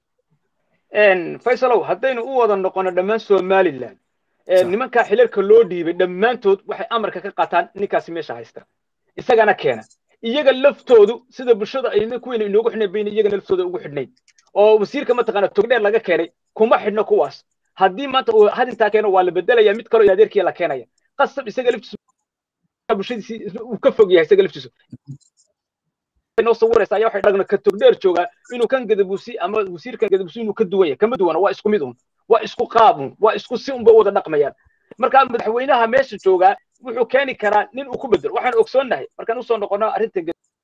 [SPEAKER 1] yihiin
[SPEAKER 4] faysalow haddaynu u wada noqono dhammaan somaliland nimankaa xilalka loo dhiibay dhammaantood waxay amarka ka qaataan ninkaasi meesha haysta isagana keena iyaga laftoodu sida bulshada ayna kuweyna inoogu xidhnay bayna iyagana laftooda ugu xidhnayn oo wasiirka mataqaana togdheer laga keenay kuma xidhno kuwaas haddii maanta uu hadintaa keeno waa la bedelaya mid kaloo adeerkii la keenaya qasab isaga laftiisu bulshadiisi uu ka fog yahay isaga laftiisu noo sawiraysa ayaa waxay dhagna ka togdheer joogaa inuu kan gadabuusi ama wasiirkan gadabuusi inuu ka duwan yahay kama duwana waa isku mid un waa isku qaabun waa isku si unba wada dhaqmayaan marka madaxweynaha meesha joogaa wuxuu keeni karaa nin uu ku bedelo waxaan ogsoonnahay markaan usoo noqono arrinta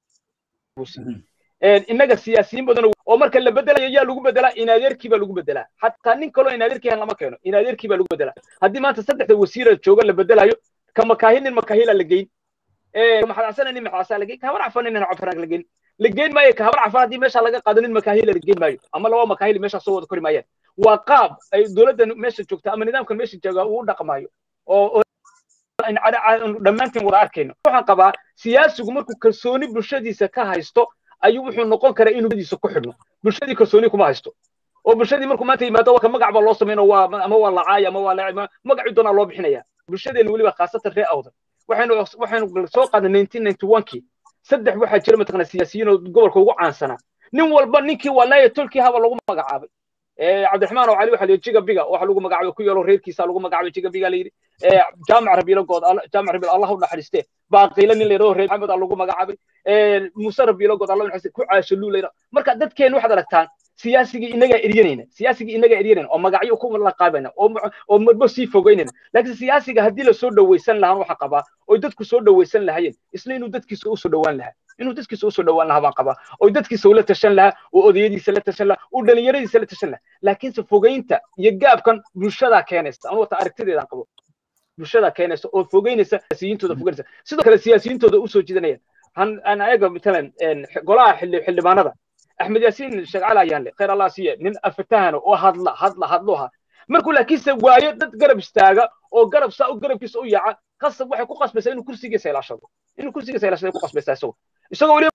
[SPEAKER 4] innaga siyaasiyiin badan oo marka la bedelayo yaa lagu bedelaa inadeerkii baa lagu bedelaa xataa nin kaloo inadeerkii lama keeno inadeerkii baa lagu bedelaa haddii maanta saddexda wasiira jooga la bedelayo ka makaahin nin makaahila la geyn maxad casana nin maxad casaa lageyn ka habar cafan nin cafanaag lageyn lageyn maayo ka habar cafan haddii meesha laga qaado nin makaahila lageyn maayo ama laba makaahili meesha soo wada kori maayaan waa qaab ay dowladdan meesha joogta ama nidaamkan meesha jooga uu dhaqmaayo oo dhammaantiin wada arkayno waxaan qabaa siyaasigu markuu kalsooni bulshadiisa ka haysto ayuu wuxuu noqon karaa inuu bulshadiisa ku xidhno bulshadii kalsooni kuma haysto oo bulshadii markuu maanta yimaado waa ka magac baa loo samayno waa ama waa lacaay ama waa laacay magacii doonaa loo bixinaya bulshadeena weliba khaasatan ree awdan waxaynu waxaynu soo qaadnay nineteen ninety one-kii saddex waxaa jira mataqana siyaasiyiin oo gobolka ugu caansanaa nin walba ninkii walaaya tolkii haba lagu magacaabay cabdiraxmaan oo cali waxa la yidhi jiga biga waxa lagu magacaabay ku yeelo reerkiisa lagu magacaabay jiga biga la yidhi jaamac rabiilo good jaamac rabiilo allah u naxariiste baaqiila nin la yidhahdo reer maxamed lagu magacaabay muuse rabiilo good allah u naxariiste ku caasho luu la yidhahdo marka dadkeen waxaad aragtaan siyaasigii inagaa eryanayna siyaasigii inagaa eryanayna oo magacyo ku laqaabayna oo oo marbo sii fogeynayna laakiin siyaasiga haddii la soo dhawaysan lahaan waxa qabaa oo dadku soo dhawaysan lahayeen isna inuu dadkiisa u soo dhawaan lahaa inuu dadkiisa u soo dhawaan lahaa baan qabaa oo dadkiisa ula tashan lahaa oo odayadiisa la tashan lahaa oo dhalinyaradiisa la tashan lahaa laakiinse fogeynta iyo gaabkan bulshadaa keenaysa anu wata aragtideedaan qabo bulshadaa keenaysa oo fogeynaysa siyaasiyiintooda fogeynaysa sidoo kale siyaasiyiintooda u soo jiidanayaan han ayaga matalan golaha xildhibaanada axmed yaasiin shagcal ayaan le khayr allah siiye nin afatahana oo hadla hadla hadluha markuu laakiinse waayo dad garab istaaga oo garab saa u garabkiisa u yaaca qasab waxay ku qasbaysaa inuu kursigiisa ilaashado inuu kursigiisa ilaashado ku qasbaysaa isago isagoo weli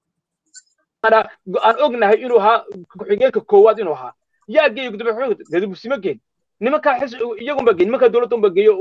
[SPEAKER 4] aan ognahay inuu ahaa ku-xigeenka koowaad inuu ahaa yaa geeyo gudoomiye gadubusimo geen nimankaa xis iyagunba geen nimankaa dowladda unba geeyo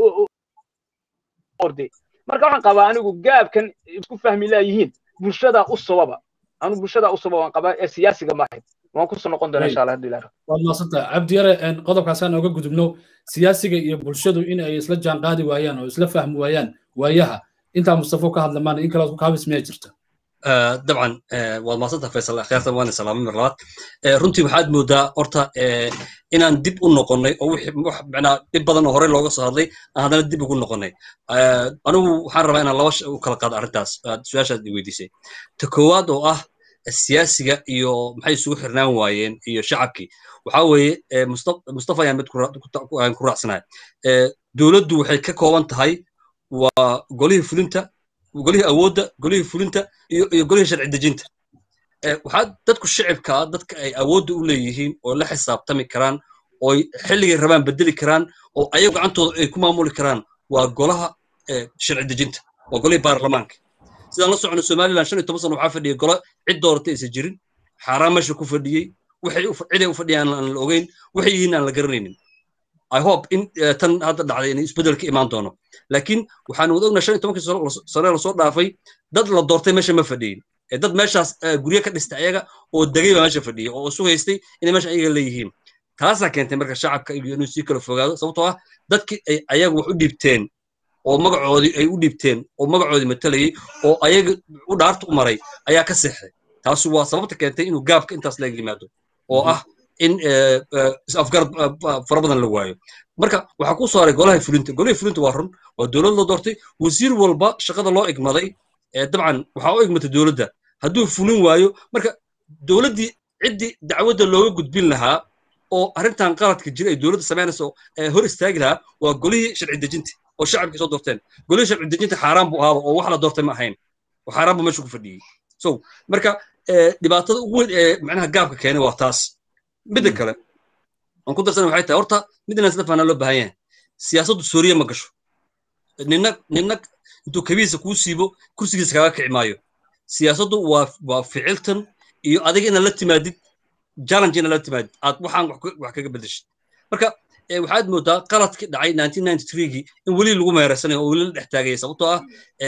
[SPEAKER 4] orde marka waxaan qabaa anigu gaabkan isku fahmi laayihiin bulshadaa u sababa anu bulshada u sabab waan qabaa ee siyaasiga maahayn waan kusoo noqon doonaa insha allah haddii ilaah
[SPEAKER 1] waad maadsantaha cabdi yare qodobkaasaan oga gudubno siyaasiga iyo bulshadu in ay isla jaan qaadi waayaan oo isla fahmi waayaan waayaha intaa mustafo ka hadlamaan in kale kaabis miyaa jirta
[SPEAKER 5] dabcan waad maadsantaha faysal akhyaartan waan salaamay mar labaad runtii waxaad moodaa horta inaan dib u noqonnay oo wax macnaa dhib badan oo horey looga soo hadlay aan haddana dib ugu noqonnay anigu waxaan rabaa inaan laba u kala qaado arrintaas su-aashaad i weydiisay ta koowaad oo ah siyaasiga iyo maxay isugu xirnaan waayeen iyo shacabkii waxaa weeye mustafa ayaan mid ku raacsanahay dowladdu waxay ka kooban tahay waa golihii fulinta golihii awoodda golihii fulinta iyo iyo golihii sharci dejinta waxaa dadku shicibka dadka ay awoodda u leeyihiin oo la xisaabtami karaan oo xilligay rabaan bedeli karaan oo ayagu gacantooda ay ku maamuli karaan waa golaha sharci dejinta waa golihii baarlamaanka sidaan la socono somaliland shan iyo toban sano waxaa fadhiyay golo cid doorata aysan jirin xaaraan meesha ku fadhiyey waxay ciday u fadhiyaan aan la ogeyn waxay yihiin aan la garanaynin i hope in tan hadda dhacday in isbeddel ka imaan doono laakiin waxaan wada ognaa shan iyo tobankii sano lasoo dhaafay dad la doortay meesha ma fadhiyin dad meeshaas guryo ka dhistay ayaga oo degay baa meesha fadhiyay oo isu haystay inay meesha ayaga leeyihiin taasaa keentay marka shacabka iyo inuu sii kala fogaado sababtoo ah dadkii ay ayaga wax u dhiibteen oo magacoodii ay u dhiibteen oo magacoodii matalayay oo ayaga u dhaarta u maray ayaa ka seexday taasi waa sababta keentay inuu gaabka intaas laga yimaado oo ah in afgar fara badan la waayo marka waxaa ku soo haray golaha fulinta golahii fulinta waa run waa dowlad la doortay wasiir walba shaqada loo igmaday dabcan waxaa u igmatay dowladda hadduu fulin waayo marka dowladdii ciddii dacwadda looga gudbin lahaa oo arrintan qaladka jira ay dowladda samaynayso hor istaagi lahaa waa golihii sharci dejinta oo shacabkii soo doorteen golihii sharci dejinta xaaraan buu ahaaba oo wax la doortay ma ahayn oo xaaraan buu meesha ku fadhiyey so marka dhibaatada ugu weyn ee macnaha gaabka keenay waa taas midda kale aan ku darsana waxay tahay horta mid inaan isla fahnaa loo baahan yahay siyaasaddu suuriya ma gasho ninna ninna intuu kabiisa kuu siibo kursigiisa kaga kici maayo siyaasaddu waa waa ficiltan iyo adiga inaad la timaadid challenge inaad la timaadid aad waxaan wax kaga bedeshid marka waxaad moodaa qaladkii dhacay 1993gii in weli lagu meeraysanayo oo weli la dhex taagaya sababtoo ah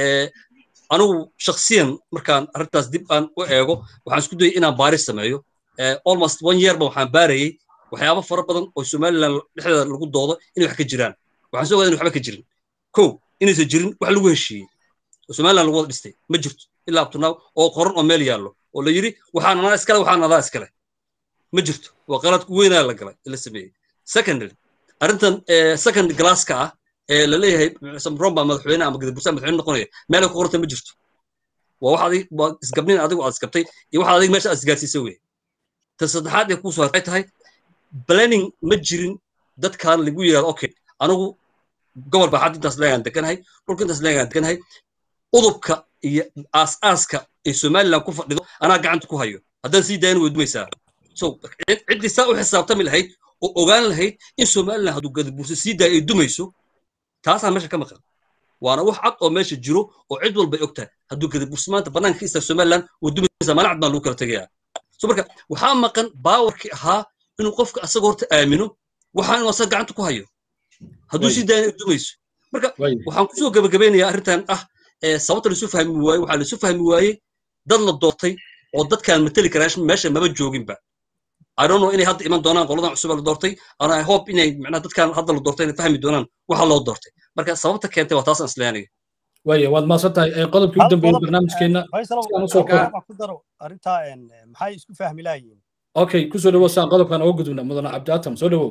[SPEAKER 5] anigu shaksiyan markaan arrintaas dib aan u eego waxaan isku dayay inaan baaris sameeyo almost one year ba waxaan baarayey waxyaabo fara badan oo somaliland dhexdeeda lagu doodo inay wax ka jiraan waxaan soo ogaaday in waxba ka jirin kow inaysan jirin wax lagu heshiiyey oo somaliland lagu wada dhistay ma jirto ilaa abtunaaw oo qoran oo meel yaallo oo la yidhi waxaan anaa iskale waxaan adaa iskale ma jirto waa qaladku weynaa la galay la sameeyey secondly arrintan second glasska ah ee la leeyahay samron baa madaxweyne ama gadabursa madaxweyne noqonaya meelay ku qoranta ma jirto waa wax adig waa isgabnin adigu aad isgabtay iyo wax adig meesha aad isgaarsiisay wey ta saddexaad ee kuusoo hartay tahay planning ma jirin dadkan lagu yidhahdo okay anigu gobol baa xad intaas leegaan deganahay dhulka intaas leegaan deganahay udubka iyo aas-aaska ay somaliland ku fadhido anaa gacanta ku hayo haddaan sii daayana way dumaysaa so ciddii saa u xisaabtami lahayd oo ogaan lahayd in somaliland hadduu gadabuursa sii daayo ay dumayso taasaa meesha ka maqan waana wax cad oo meesha jiro oo cid walba ay og tahay hadduu gadabuursa maanta bannaanka ka istaago somaliland way dumaysaa maalin cad baan lagu kala tegayaa so marka waxaa maqan baawarkii ahaa inuu qofka asaga horta aamino waxaa inuu asaga gacanta ku hayo hadduu sii daayana ay dumayso marka waxaan kusoo gabagabeynayaa arrintan ah sababta laisu fahmi waaye waxaa laisu fahmi waayey dad la doortay oo dadkaan mateli karaa meesha maba jooginba I don't know inay hadda iman doonaan qoladan cusub la doortay and I hope inay macnaha dadkaan hadda la doortay inay fahmi doonaan waxa loo doortay marka sababta keentay waa taasaan isleeyahay
[SPEAKER 1] waaya waad maasan tahay qodobkii u dambeeyey barnaamijkeena
[SPEAKER 2] ku daro arrintaa maxay isku fahmi lahayiin
[SPEAKER 1] okay kusoo dhawow saan qodobkan uga gudubna mudane cabdiatam soo dhawow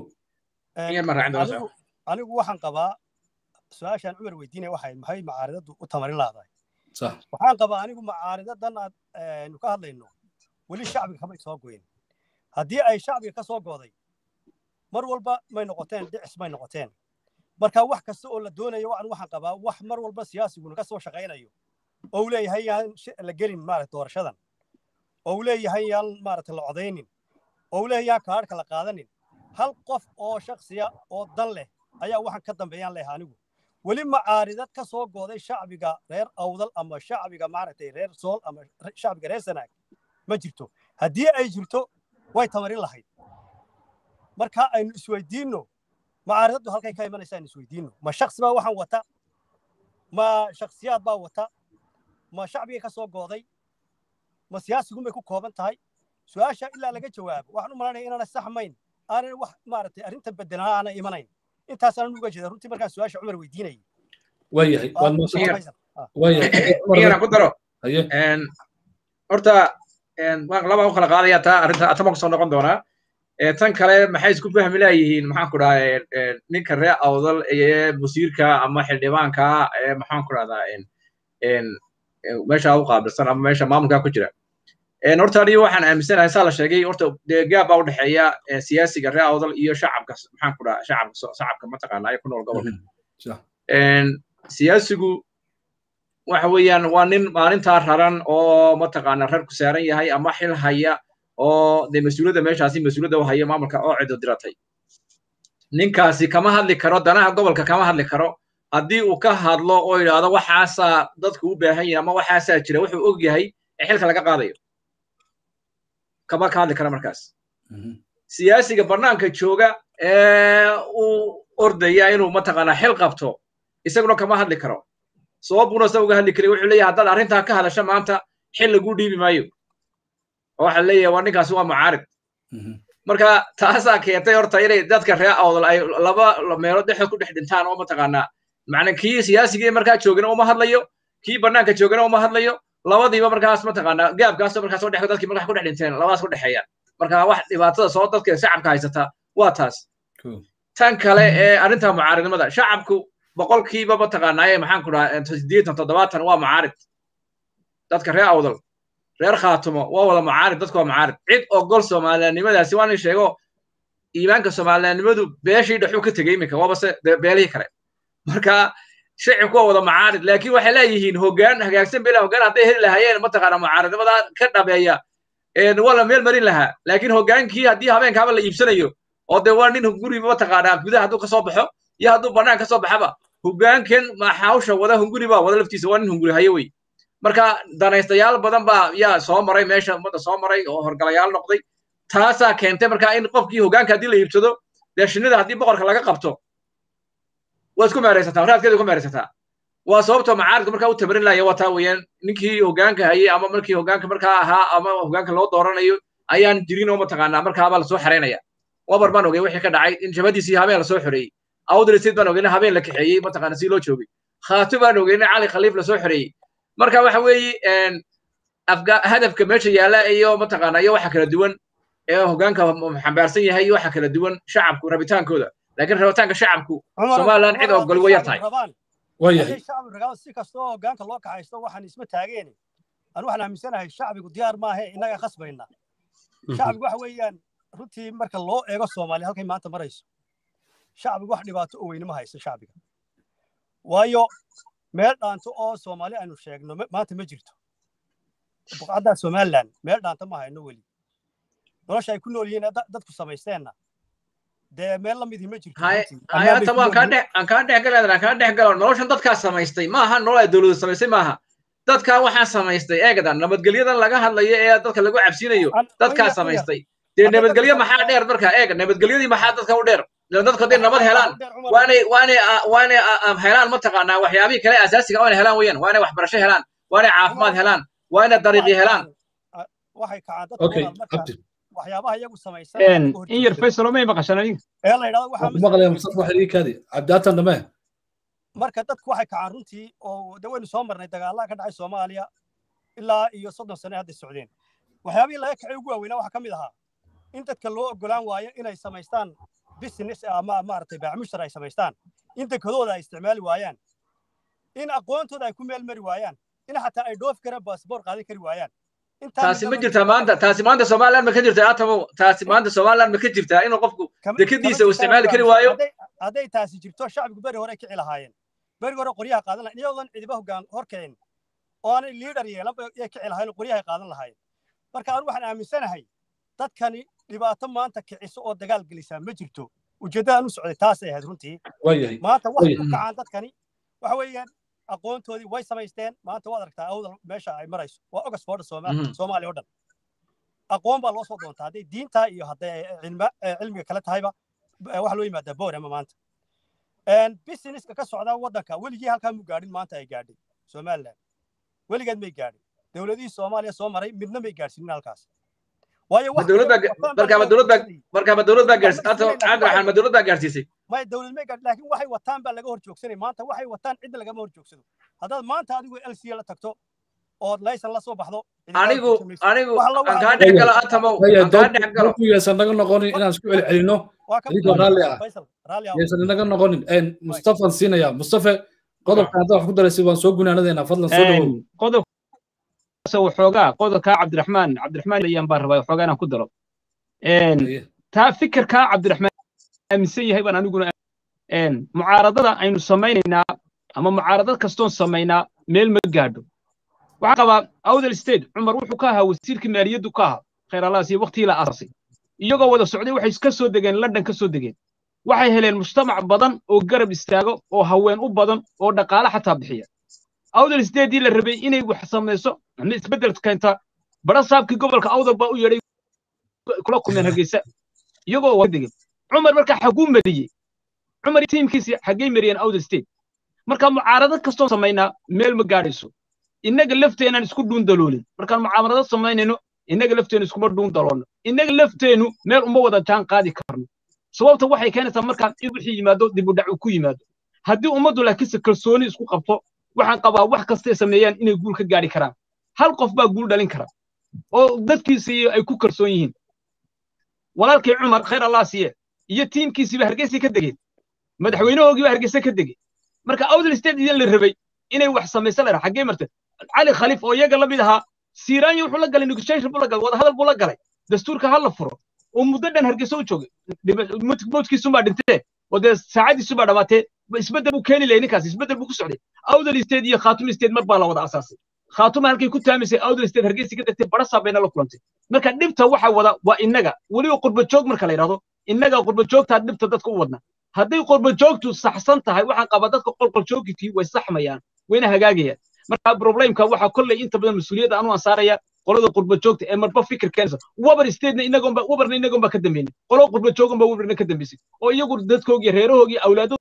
[SPEAKER 2] anigu waxaan qabaa su-aashaan cumar weydiinaya waxay maxay macaaridadu u tamarin lahdahay waxaan qabaa anigu macaaridadan aanu ka hadlayno weli shacbiga kamay soo goyn haddii ay shacbiga ka soo gooday mar walba may noqoteen dhicis may noqoteen marka wax kasta oo la doonayo waan waxaan qabaa wax mar walba siyaasiguna ka soo shaqaynayo oo uu leeyahay yaan la gelin maarata doorashadan oo uu leeyahay yaan maarata la codaynin oo uu leeyahay yaan kaadhka la qaadanin hal qof oo shaksiya oo dan leh ayaa waxaan ka dambeeyaan leeyahay anigu weli macaaridad ka soo gooday shacbiga reer awdal ama shacbiga maaragtay reer sool ama shacbiga reer sanaag ma jirto haddii ay jirto way tamarin lahayd marka aynu isweydiinno macaaridaddu halkay ka imanaysa aynu isweydiinno ma shaksi baa waxaan wata ma shaksiyaad baa wata ma shacbigay ka soo gooday ma siyaasigumay ku kooban tahay su-aasha ilaa laga jawaabo waxaan u malanaya inaana saxmayn aanan wax maaragtay arrinta bedelan aana imanayn intaasaan uga jeeda runtii markaan su-aasha cumar weydiinayay
[SPEAKER 1] waayahay
[SPEAKER 3] waad ku daro horta laba u kala qaadaya taa arrinta atama kusoo noqon doonaa tan kale maxay isku fahmi laayihiin maxaan ku dhahaa ninka reer awdal ee wasiirka ama xildhibaanka ee maxaan ku dhahdaa meesha u qaabilsan ama meesha maamulka ku jira horta aniga waxaan aaminsanahay saa la sheegay horta dee gaab baa u dhexeeya siyaasiga reer awdal iyo shacabka maxaan ku dhahaa shacabka shacabka mataqaanaa ee ku nool gobolka siyaasigu waxa weeyaan waa nin maalintaa raran oo mataqaana rar ku saaran yahay ama xil haya oo dee mas-uuliyadda meeshaasi mas-uuliyadda u haya maamulka oo cido diratay ninkaasi kama hadli karo danaha gobolka kama hadli karo haddii uu ka hadlo oo yidhaahdo waxaasaa dadku u baahan yahay ama waxaasaa jira wuxuu og yahay ee xilka laga qaadayo kama ka hadli kara markaas siyaasiga barnaamka jooga ee uu ordaya inuu mataqaanaa xil qabto isaguna kama hadli karo sababuna sa uga hadli karay wuxuu leeyahay haddaad arrintaa ka hadasha maanta xil lagu dhiibi maayo oo waxa leeyahay waa ninkaasi waa mucaarid marka taasaa keentay horta inay dadka reer awdal ay laba meelood dhexdood ku dhex dhintaan oo mataqaanaa macna kii siyaasigii markaa joogana uma hadlayo kii bannaanka joogana uma hadlayo labadiiba markaas mataqaanaa gaabkaasoo markaas oo dhex dadkii markaa ku dhex dhinteen labadaas ku dhexeeyaan marka wax dhibaatada soo dadka shacabka haysata waa taas tan kale ee arrinta mucaaridnimada shacabku boqolkiiba mataqaanaaye maxaan ku dhahaa siddeetan toddobaatan waa mucaarid dadka reer awdal reer khaatumo waa wada mucaarid dadku waa mucaarid cid ogol soomaaliyannimadaasi waa nin sheego iimaanka soomaaliyannimadu beeshii dhexuu ka tegey iminka waabase beelihii kale marka shacibku waa wada mucaarid laakiin waxay leeyihiin hoggaan hagaagsan bela hoggaan hadday heli lahaayeen mataqaana mucaaridnimada ka dhabeeya waa la meel marin lahaa laakiin hoggaankii haddii habeenkaaba la iibsanayo oo dee waa nin guriba mataqaanaa gudaha hadduu kasoo baxo iyo hadduu bannaan kasoo baxaba hoggaankan hawsha wada hunguri baa wada laftiisa waa nin hunguri hayo wey marka danaystayaal badan baa yaa soo maray meesha ummadda soo maray oo horgalayaal noqday taasaa keentay marka in qofkii hoggaanka haddii la iibsado dee shinnida haddii boqorka laga qabto waa isku meeraysataa raadkeeda ku meeraysataa waa sababta macaaridku markaa u tamarin laaya waa taa weeyaan ninkii hoggaanka hayay ama markii hoggaanka markaa ahaa ama hoggaanka loo dooranayo ayaan jirin oo mataqaanaa markaabaa lasoo xeraynaya wabar baan ogey wixii ka dhacay in jabadiisii habeen lasoo xoreeyey awdal state baan ogeyna habeen la kaxeeyey mataqaana si loo joogay khaatu baan ogeyna cali khaliif lasoo xoreeyey marka waxa weeye hadafka meesha yaalla iyo mataqaana iyo waxa kala duwan ee hoggaanka xambaarsan yahay iyo waxa kala duwan shacabku rabitaankooda laakiin rabitaanka shacabku somaliland cid ogol way yar tahay
[SPEAKER 2] haday shacbi ragaaba si kastoo hoggaanka loo kaxaysto waxaan isma taageeni anu waxaan aaminsanahay shacbigu diyaar maahe innaga khasbayna shacbigu waxa weeyaan runtii marka loo eego soomaaliya halkay maanta marayso shacbigu wax dhibaato oo weynima haysto shacbiga waayo meel dhaanto oo soomaali aynu sheegno maanta ma jirto buqcaddaa somaliland meel dhaanta ma hayno weli nolosha ay ku nool yihiin dadku samaysteenna dee meel la midii ma jirto
[SPEAKER 3] hayataba aan kaa dhex aan kaa dhex galadan aan kaa dhex galo noloshan dadkaa samaystay maaha nolol ay dowladu samaystay maaha dadkaa waxaa samaystay eegadan nabadgelyadan laga hadlayo ee dadka lagu cabsinayo dadkaa samaystay dee nabadgelyo maxaa dheer marka eega nabadgelyadii maxaa dadka u dheer dadku hadday nabad helaan waanay waanay waanay helaan mataqaanaa waxyaabihii kale asaasiga waanay helaan weeyaan waanay waxbarasho helaan waanay caafimaad helaan waanay dariiqi helaan
[SPEAKER 2] waxay kacaan
[SPEAKER 1] okay
[SPEAKER 2] dadka
[SPEAKER 1] abdi
[SPEAKER 2] waxyaabaha iyagu samaysan
[SPEAKER 6] in yar faysalo may maqashaan adiga
[SPEAKER 2] ee la yidhahdo waxaa
[SPEAKER 1] waxaan ku maqlayaa mustafa waxay ii kaadi cabdiaatan dhamee
[SPEAKER 2] marka dadku waxay kacaan runtii oo de waynu soo marnay dagaallada ka dhacay soomaaliya ilaa iyo soddon sane hadday socdeen waxyaabihii laga kacay ugu waaweynaa waxaa ka mid ahaa in dadka loo ogolaan waayo inay samaystaan business ama maaragtay baamushtar ay samaystaan in dekadooda ay isticmaali waayaan in aqoontooda ay ku meel mari waayaan in xataa ay dhoofi karaan baasboor qaadan kari waayaan
[SPEAKER 3] taasi ma jirtaa maanta taasi maanta somaliland ma ka jirtaa atamow taasi maanta somaliland ma ka jirtaa inuu qofku dekadiisa uu isticmaali kari waayo
[SPEAKER 2] hadday taasi jirto shacbigu beri hore kici lahaayeen beri hore qoryaha qaadan lahayen iyagoon cidiba hoggaan hor kicin oo aanay liidhar yeelanba yay kici lahayen oo qoryahay qaadan lahaayeen marka anu waxaan aaminsanahay dadkani dhibaato maanta kiciso oo dagaal gelisaa ma jirto ujeeddadaan u socday taasay ahayd runtii
[SPEAKER 1] waayahay
[SPEAKER 2] maanta waxay ku kacaan dadkani waxa weeyaan aqoontoodii way samaysteen maanta waad aragtaa awdal meesha ay marayso waa oxford soomaaliya oo dhan aqoon baa loo soo doontaa hadday diintaa iyo hadday cilmiga kale tahayba waxa loo yimaadaa boorama maanta businesska ka socda waddanka weligii halkaa mu gaadhin maanta ay gaadhay somaliland weligeed may gaadhin dowladihii soomaaliya soo maray midna may gaadhsinin halkaas waayo
[SPEAKER 3] markaaba dowlad baa markaaba dowlad baa gaarsiisay cabdiraxmaan ma dowlad baa gaarsiisay
[SPEAKER 2] may dowlad may gaadhin laakiin waxay wataan baa laga hor joogsanay maanta waxay wataan cidda lagama hor joogsado haddaad maanta adigu lca la tagto ood laysan la soo baxdo
[SPEAKER 3] anigu anigu aan kaa dhex galo atamow aan kaa dhex galo
[SPEAKER 1] yaysan naga noqonin inaan isku celcelino adigoo raalli ah yaysan inaga noqonin mustafan siinaya mustafe qodobka hadda wax ku daraysay waan soo gunaanadeynaa fadlan soo dhawow
[SPEAKER 6] qodobka waxoogaa qodobkaa cabdiraxmaan cabdiraxmaan ayaan baan rabaa waxoogaa inaan ku daro taa fikirkaa cabdiraxmaan aaminsan yahay baan aniguna mucaaradada aynu samaynaynaa ama mucaaradad kastoon samaynaa meel ma gaadho waxaa qabaa awdal state cumar wuxuu ka ahaa wasiirkii maaliyaddu ka ahaa khayr allaas iyo waqtigii la aasasay iyagoo wada socday waxay ka soo degeen london ka soo degeen waxay heleen mujtamac badan oo garab istaago oo haween u badan oo dhaqaale xataa bixiya awdal stateii la rabay inay wax samayso ama isbeddel keenta bara saabkii gobolka awdal baa u yeedhay kula kulmeen hargeysa iyagoo wada degeen cumar markaa xaguu mariyey cumar tiimkiisi xaggay mariyeen awdal state marka mucaaradad kastoo samaynaa meel ma gaadhayso innaga lafteenaan isku dhuun daloolin markaan mucaamarado samaynayno innaga lafteenu iskuma dhuun daloolno innaga lafteenu meel uma wada jaan qaadi karno sababta waxay keenaysaa markaan in wixii yimaado dib u dhac uu ku yimaado haddii ummaddu laakiinse kalsooni isku qabto waxaan qabaa wax kastay sameeyaan inay guul ka gaadhi karaan hal qof baa guul dhalin kara oo dadkiisii ay ku kalsoon yihiin walaalkii cumar khayr allah siiye iyo tiimkiisiiba hargeysa ka degeen madaxweynahoogiiba hargeysa ka degey marka awdal state idin la rabay inay wax samaysan lahaa xaggee martay cali khaliif oo iyaga la mid ahaa siiraanya wuxuu la galay negotiation buu la galay wadahadal buu la galay dastuurka ha la furo oo muddo dhan hargeysa u joogay mowdkiisumbaa dhintee oo dee saacadiisubaa dhamaatee isbeddel buu keeni lahay ninkaas isbeddel buu ku socday awdal state iyo khaatuma state mar baa la wada asaasay khaatuma halkay ku taamisay awdal state hargeysa ka degtay barasaa bayna la kulantay marka dhibta waxa wada waa innaga weliba qurba joog marka la yidhahdo innaga qurba joogtaa dhibta dadka u wadna hadday qurba joogtu saxsan tahay waxaan qabaa dadka qolqol joogtii way saxmayaan wayna hagaagayaan marka problemka waxaa kolley inta badan mas-uuliyadda anu ansaaraya qolada qurba joogta ee marba fikir keenaysa wabar statena inagoonba wabarna inagoonba ka dambeynay qolo qurba jooganba wabarna ka dambeysay oo iyagu dadkoogii reerahoogii awlaado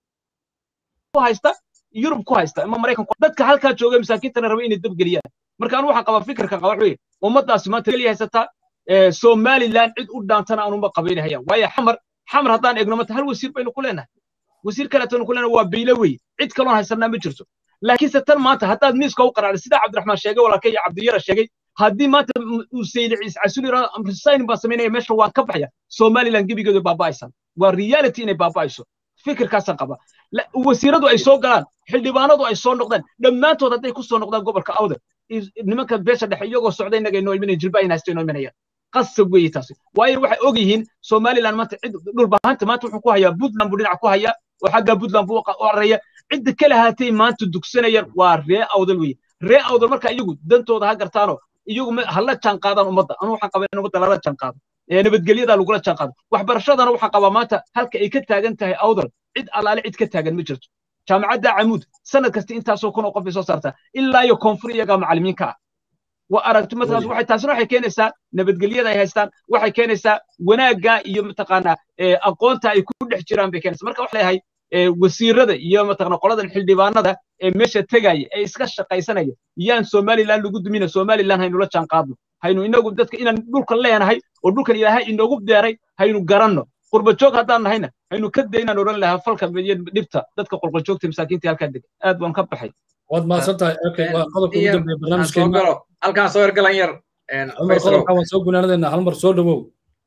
[SPEAKER 6] ku haysta yurub ku haysta ama maraykan dadka halkaa jooga masaakiintana raba inay dabgeliyaan marka anu waxaan qabaa fikirka qaba waxweye ummadaasi maanta keliya haysataa somaliland cid u dhaantana aanuma qabaynahayaan waayo xamar xamar haddaan eegno mata hal wasiir baynu ku leenahay wasiir kaleetonu ku leenahay waa biilo wey cid kaloon haysanaa ma jirto laakiinse tan maanta haddaad miiska u qaracday sidaa cabdiraxmaan sheegay walaalkay iyo cabdiyara sheegay haddii maanta uu sayli ciis casuli resign baan samaynaya meesha waan ka baxaya somaliland gebigeedu baaba'aysan waa reality inay baaba'ayso fikirkaasaan qaba wasiiradu ay soo galaan xildhibaanadu ay soo noqdaan dhammaantood hadday ku soo noqdaan gobolka awdal nimanka beesha dhexe iyagoo socda innaga inoo imanaya jilba in haysta inoo imanayaan qasab weeye taasi waayo waxay og yihiin somaliland maanta cid dhulbahanta maanta wuxuu ku hayaa puntland buu dhinac ku hayaa oo xagga puntland buu u cararaya cidda kale haatay maanta dugsanayaan waa ree awdal weye ree awdal marka iyagu dantooda ha gartaano iyagu hala jaan qaadaan ummadda anu waxaan qabaa in ummadda lala jaan qaado nabadgelyada lagula jaan qaado waxbarashadana waxaan qabaa maanta halka ay ka taagan tahay awdal cid allaale cid ka taagan ma jirto jaamacadda camuud sanad kasta intaasoo kun oo qof bay soo saartaa ilaa iyo koonfur iyagaa macallimiinka ah waa aragti markaas waxay taasina waxay keenaysaa nabadgelyada ay haystaan waxay keenaysaa wanaagga iyo mataqaanaa aqoonta ay ku dhex jiraan bay keenaysaa marka waxa leeyahay wasiirada iyo mataqaanaa qoladan xildhibaanada ee meesha tegaya ee iska shaqaysanaya yaan somaliland lagu dumina somaliland haynula jaan qaadno haynu inagu dadka inaan dhulkan leenahay oo dhulkan ilaahay inoogu beeray haynu garanno qurbajoog haddaan nahayna haynu ka daynaan odhan lahaa falka iyo dhibta dadka qurbajoogta masaakiinta halkaa dega aad baan ka baxay
[SPEAKER 1] waad mahadsan tahay okay waa qodobka ugu dambeeya barnaamijkeena
[SPEAKER 3] halkaan soo ergalan yar
[SPEAKER 1] cumar qodobka waan soo gunaanadeena hal mar soo dhawow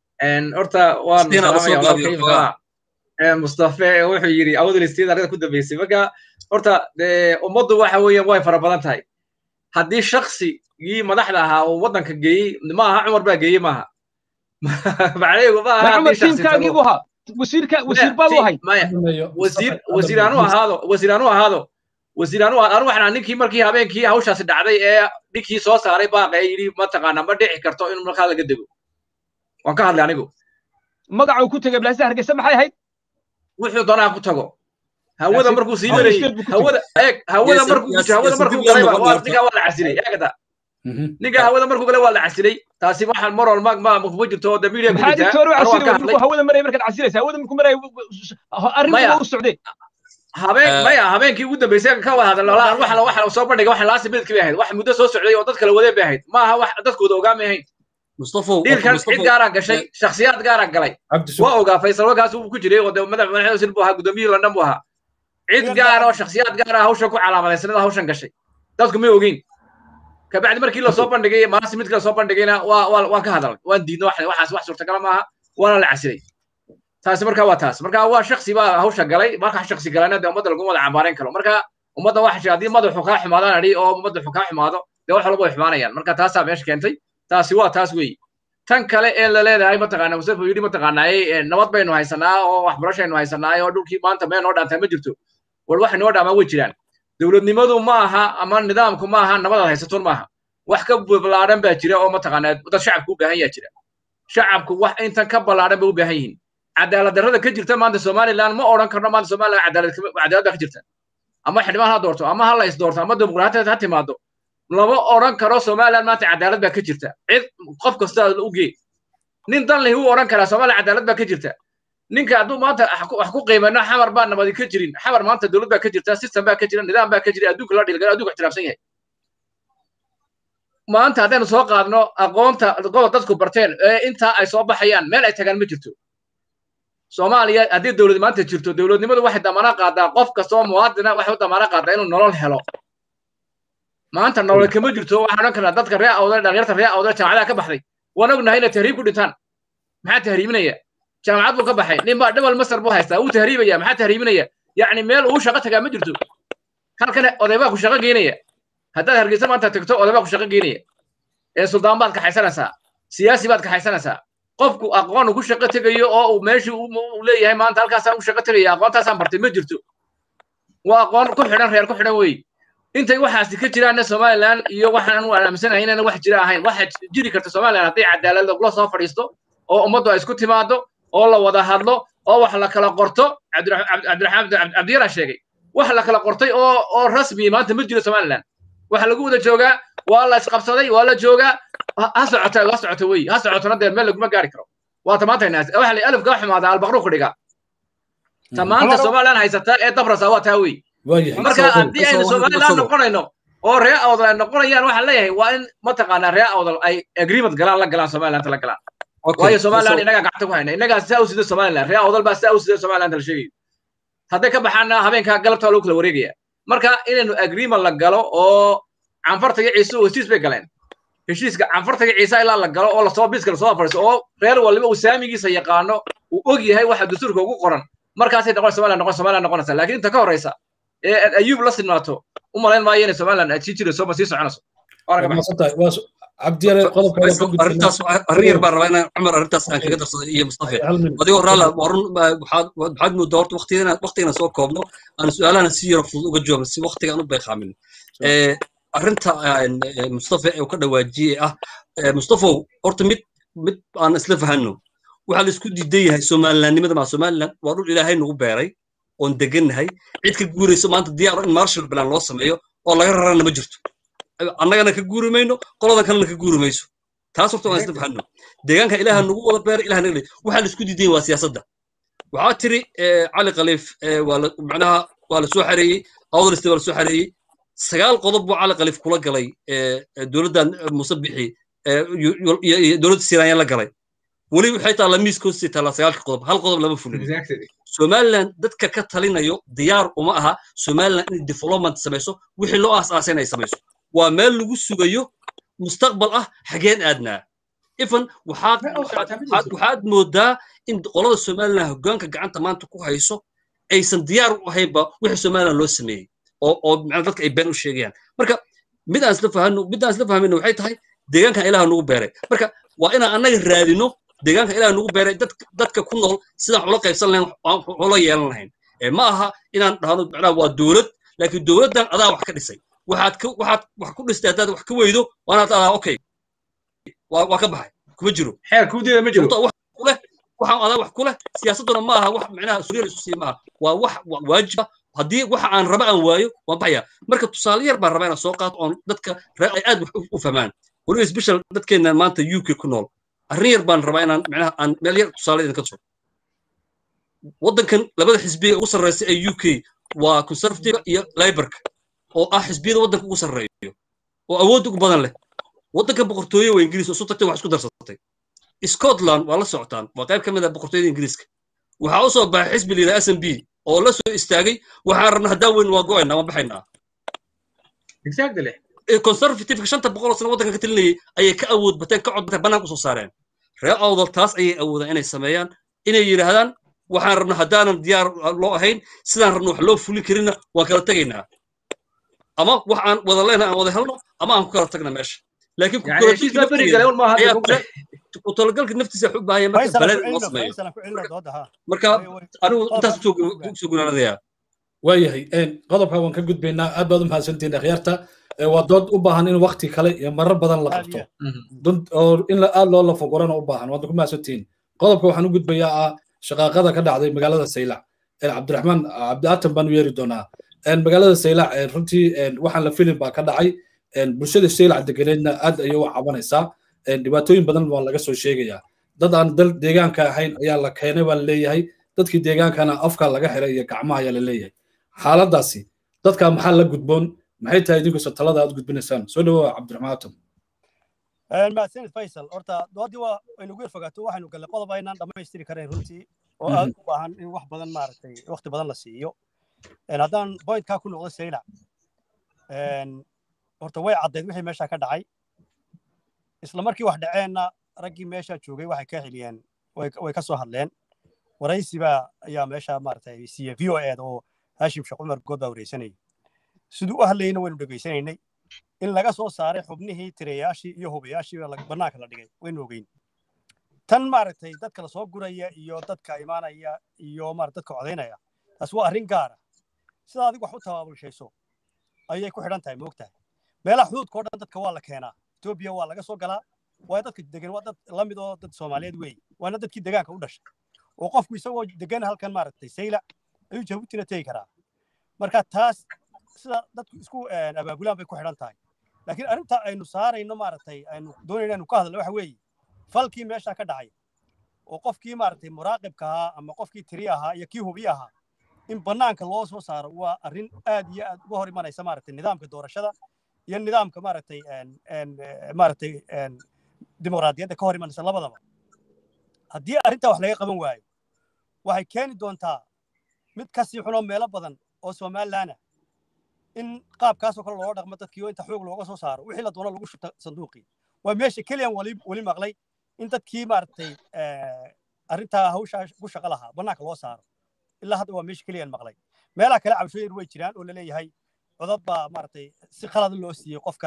[SPEAKER 3] horta waan salaamaya mustafe wuxuu yidhi awdalistiyada arrinta ku dambeysay marka horta ummaddu waxa weeyaan way fara badan tahay haddii shaksigii madaxda ahaa uu waddanka geeyey ma aha cumar baa geeyey maaha macnaheedu ma aha
[SPEAKER 6] cumar tiimkaagii buu ahaa wasiirka wasiir baa u ahay
[SPEAKER 3] wasiir wasiir aanu ahaado wasiir aanu ahaado wasiir anu anu waxaan ninkii markii habeenkii hawshaasi dhacday ee ninkii soo saaray baaqee yidhi mataqaana ma dhici karto in markaa laga dego waan ka hadlay anigu
[SPEAKER 6] magacuu ku tegay blaasa hargeysa maxay ahayd
[SPEAKER 3] wuxuu doonaa ku tago hawada markuu sii marayey hawada eeg hawada markuu hawada markuu galay ninkaa waa la casilay eegata ninka hawada markuu galay waa la casilay taasi waxaan mar walba ma kuma jirto oo damiiriya ku
[SPEAKER 6] jirtaa maxaa digtoor u casilay hawada maraya markaad casilaysa hawada markuu maraya arrintu u socday
[SPEAKER 3] habeen maya habeenkii ugu dambeysay ka wada hadal waxa waxa soo bandhigay waxa laasi midkii bay ahayd wax muddo soo socday oo dad kala wadeen bay ahayd ma aha wax dadkooda ogaa ma ahayn dhiilkan cid gaaraa gashay shakhsiyaad gaaraa galay waa ogaa faysal wagaas uu ku jiray oo de madax madaxda buu ahaa gudoomiyihii london buu ahaa cid gaar oo shakhsiyaad gaara hawshan ku calaamadaysanada hawshan gashay dadku may ogeyn kabacdi markii lasoo bandhigay maasi midka lasoo bandhigayna waa waan ka hadalnay waan diidno waxaas wax suurtagala maaha waana la casilay taasi marka waa taas marka waa shaksi baa hawsha galay marka shaksi galayna dee ummadda laguma wada cambaarayn karo marka ummadda waxa jira haddii madaxu kaa xumaadaan adhi oo madaxu kaa xumaado dee wax walba way xumaanayaan marka taasaa meesha keentay taasi waa taas weeye tan kale ee la leedahay mataqaana mustafa yidhi mataqaanaaye nabad baynu haysanaa oo waxbarashaynu haysanaa oo dhulkii maanta meel noo dhaantaa ma jirto war wax noo dhaamaa way jiraan dowladnimadu ma aha ama nidaamku ma aha nabadaad haysatoon maaha wax ka ballaadhan baa jira oo mataqaanaa dad shacabku u baahan yaa jira shacabku wax intan ka ballaadhan bay u baahan yihiin cadaalad darrada ka jirta maanta somaliland ma odhan karno maanta somaliland cadaalad cadaalad baa ka jirta ama xildhibaan ha doorto ama ha la is doorto ama dimuqraatiyad ha timaado lama odhan karo somaliland maanta cadaalad baa ka jirta cid qof kasta u gee nin dan leh uu odhan karaa somaliland cadaalad baa ka jirta ninka hadduu maanta wax ku qiimayno xamar baa nabadi ka jirin xamar maanta dowlad baa ka jirta system baa ka jira nidaam baa ka jira adduunka la dhilgala adduunka ixtiraamsan yahay maanta haddaynu soo qaadno aqoonta gobob dadku barteen ee intaa ay soo baxayaan meel ay tagaan ma jirto soomaaliya haddii dowlad maanta jirto dowladnimadu waxay damaana qaadaa qof kastoo muwaadina waxay u damaana qaadaa inuu nolol helo maanta nolol kama jirto waxaan odhan karnaa dadka ree awdal dhalinyarta ree awdal jaamacadaha ka baxday waan ognahay inay tahriib ku dhintaan maxaa tahriibinaya jaamacad buu ka baxay nin baa dhibal masar buu haystaa wuu tahriibaya maxaa tahriibinaya yacni meel uu shaqo tagaa ma jirto halkan oday baa ku shaqo geynaya haddaad hargeysa maanta tagto oday baa ku shaqo geynaya ee suldaan baad kaxaysanaysaa siyaasi baad kaxaysanaysaa qofku aqoon ku shaqo tegayo oo uu meeshii uu leeyahay maanta halkaasaan u shaqo tegaya aqoontaasaan bartay ma jirto waa aqoon ku xidhan reer ku xidhan wey intay waxaasi ka jiraanna somaliland iyo waxaan u aaminsanahay inaan wax jira ahayn waxa jiri karta somaliland hadday cadaalad lagula soo fadhiisto oo ummaddu ay isku timaado oo la wada hadlo oo wax la kala qorto cabdiraxmaan cabdiyala sheegay wax la kala qortay oo oo rasmi maanta ma jiro somaliland waxa lagu wada joogaa waa la isqabsaday waa la joogaa ha socota ha socota wey ha socotona dee meel laguma gaari karo waa tamaantaynaas waxa la alif kaa xumaada albaqru ku dhigaa tamaanta somaliland haysataa ee dabrasa waa taa wey marka haddii aynu somaliland noqonayno oo ree awdal ay noqonayaan waxaan leeyahay waa in mataqaanaa ree awdal ay agreement galaan la galaan somaliland la galaan waayo somaliland inagaa gacanta ku hayna inagaa saa u sida somaliland ree awdal baa saa u sida somaliland la sheegayo hadday ka baxaana habeenkaa galabtaa lagu kala wareegaya marka inaynu agreement la galo oo canfartaga ciise heshiis bay galeen heshiiska canfartaga ciise ilaa la galo oo lasoo biiska lasoo fadhiiso oo reer waliba uu saamigiisa yaqaano uu og yahay waxa dastuurka ugu qoran markaasay noqon somaliland noqon somaliland noqonaysa laakiin inta ka horeysa ee ayuub la sinmaato u malayn maayo inay somaliland ay sii jirayso ma sii soconayso
[SPEAKER 5] arrintaas arrin yar baan rabaa inaan cumar arrintaas aan kaga darsado iyo mustafe adigoo raala waxaad moodaa horta waqtigana soo koobno aan su-aalahana si yaro fudud uga jawaabno si waqtigaan u beeqaamin arrinta mustafe uu ka dhawaajiyey ah mustafow horta mid mid aan isla fahanno waxaa la isku diidan yahay somalilandnimada maa somaliland waa dhul ilaahay nagu beeray oon degannahay cid ka guurayso maanta diyaar in marshal plan loo sameeyo oo laga rarana ma jirto annagana ka guuri mayno qoladan kalena ka guuri mayso taas horta waan isla fahanno deegaanka ilaaha nagu wada beeray ilaha naga waxaa la isku diidan yahay waa siyaasadda waxaa tiri cali khaliif macnaha waa la soo xareeyey awdaliste waa la soo xareeyey sagaal qodob buu cali khaliif kula galay dowladdan muuse bixi dowladda siranya la galay weli waxay taallaa miiska hoostii taallaa sagaalka qodob hal qodob lama fulin somaliland dadka ka talinayo diyaar uma aha somaliland inay development samayso wixii loo aasaasay inay samayso waa meel lagu sugayo mustaqbal ah xageen aadnaa ifan waxaad moodaa in qolada somaliland hoggaanka gacanta maanta ku hayso aysan diyaar u ahaynba wixii somaliland loo sameeyey oo oo macnaa dadka ay been u sheegayaan marka mid aan isla fahanno mid aan isla fahmayno waxay tahay deegaankan ilaha nagu beeray marka waa inaan annaga raadino deegaanka ilaah nagu beeray dadka ku nool sidaan ula qaybsan lahayn ula yeelan lahayn ma aha inaan dhahno macnaha waa dowlad laakiin dowladdan adaa wax ka dhisay waxaad ka waxaad wax ku dhistay haddaad wax ka weydo waanaad adaa okay waa waa ka baxay kuma jiro
[SPEAKER 3] xeer kuudeeda ma jiro
[SPEAKER 5] wax kuleh waxaan adaa wax kuleh siyaasadduna ma aha wax macnaha suryar isu sii maaha waa wax waajiba haddii waxa aan raba aan waayo waan baxaya marka tusaale yar baan rabaa inaan soo qaato oon dadka ay aad wax u fahmaan weliba special dadkeenna maanta u k ku nool arrin yar baan rabaa inaan macnaha aan meel yar tusaale idinka tuso waddankan labada xisbiya ugu sarreysa ee u k waa conservative iyo laborka oo ah xisbiyada waddanka ugu sarreeyo oo awood ugu badan leh waddanka boqortooye waa ingiriis oo isu tagtay wax isku darsatay scotland waa la socotaan waa qayb ka mid ah boqortooyada ingiriiska waxaa u soo baxay xisbi la yidhaha s m b oo la soo istaagay waxaan rabna haddaan weyn waa go'aynaa waan baxaynaa conservativeka shanta boqol oo sano waddankan ka talinayay ayay ka awood bateen ka cod bateen bannaanka usoo saareen reer awdal taas ayay awoodaan inay sameeyaan inay yidhaahdaan waxaan rabna haddaanan diyaar loo ahayn sidaan rabna wax loo fulin karinna waan kala tegaynaa ama wax aan wada lehna aan wada helno ama aan ku kala tagna meesha laakiin ku talagalka naftiisa waxu baahaya marka baled loo sameeyo marka anigu intaas soo gunaanadayaa
[SPEAKER 1] waayahay qodobka waan ka gudbaynaa aad baad u mahadsantihiin akhyaarta waa dood u baahan in wakti kale iyo marar badan la qabto oo in aad loo lafogorana u baahan waad ku mahadsantihiin qodobka waxaan u gudbayaa ah shaqaaqada ka dhacday magaalada saylac cabdiraxmaan cabdiaatan baan u yeeri doonaa magaalada saylac runtii waxaan la filin baa ka dhacay bulshada saylac deganeedna aad ayay u cabanaysaa dhibaatooyin badan waa laga soo sheegayaa dad aan dal deegaanka ahayn ayaa la keenay baa la leeyahay dadkii deegaankana afka laga xiray iyo gacmaha ayaa la leeyahay xaaladaasi dadka maxaa la gudboon maxay tahay idinkusa talada aad gudbinaysaan soo dhawoa cabdiraxmaan atom
[SPEAKER 2] mahadsanid faysal horta doodii waa aynugu yar fogaato waxaynu gallay qodob aynaan dhammaystiri karayn runtii oo aad u baahan in wax badan maaragtay waqti badan la siiyo haddaan bointkaa ku noqdo saylac horta way caddayd wixii meesha ka dhacay isla markii wax dhaceenna raggii meesha joogay waxay ka xiliyeen way ka soo hadleen waraysiba ayaa meesha maaragtay siiye v o eeda oo haashim sheekh cumar good baa wareysanayay siduu u hadlayna waynu dhegaysanaynay in laga soo saaray xubnihii tirayaashii iyo hubayaashii bannaanka la dhigay waynu ogeyn tan maaragtay dadka la soo guraya iyo dadka imaanaya iyo maarata dadka codaynaya taas waa arrin gaara sida adigu wax u tabaabulshayso ayay ku xidhan tahay moogtahay meelaha xuduudka o dhan dadka waa la keenaa etoobiya waa laga soo galaa waa dadka degan waa dad la mid oo dad soomaaliyeed weeye waana dadkii degaanka u dhashay oo qofku isagoo degan halkan maaragtay saylac ayuu jabuutina tegi karaa marka taas sida dadku isku abaabulaan bay ku xidhan tahay laakiin arrinta aynu saarayno maaragtay aynu doonayno aynu ka hadlo waxa weeye falkii meesha ka dhacay oo qofkii maaragtay muraaqibka ahaa ama qofkii tiri ahaa iyo kii hubi ahaa in bannaanka loo soo saaro waa arrin aad iyo aad uga hor imanaysa maaragtay nidaamka doorashada iyo nidaamka maaragtay maaragtay dimuqraadiyadda ka hor imanaysa labadaba haddii arrintaa wax laga qaban waayo waxay keeni doontaa mid kasii xunoo meelo badan oo somalilaana in qaabkaasoo kale looga dhaqmo dadkii oo inta xoog looga soo saaro wixii la doono lagu shubta sanduuqii waa meesha keliyan wali weli maqlay in dadkii maaragtay arrintaa hawshaa ku shaqo lahaa bannaanka loo saaro ilaa hadda waa meesha keliyan maqlay meelaha kale cabashooyin way jiraan oo laleeyahay codad baa maaragtay si khalad loo siiyey qof kale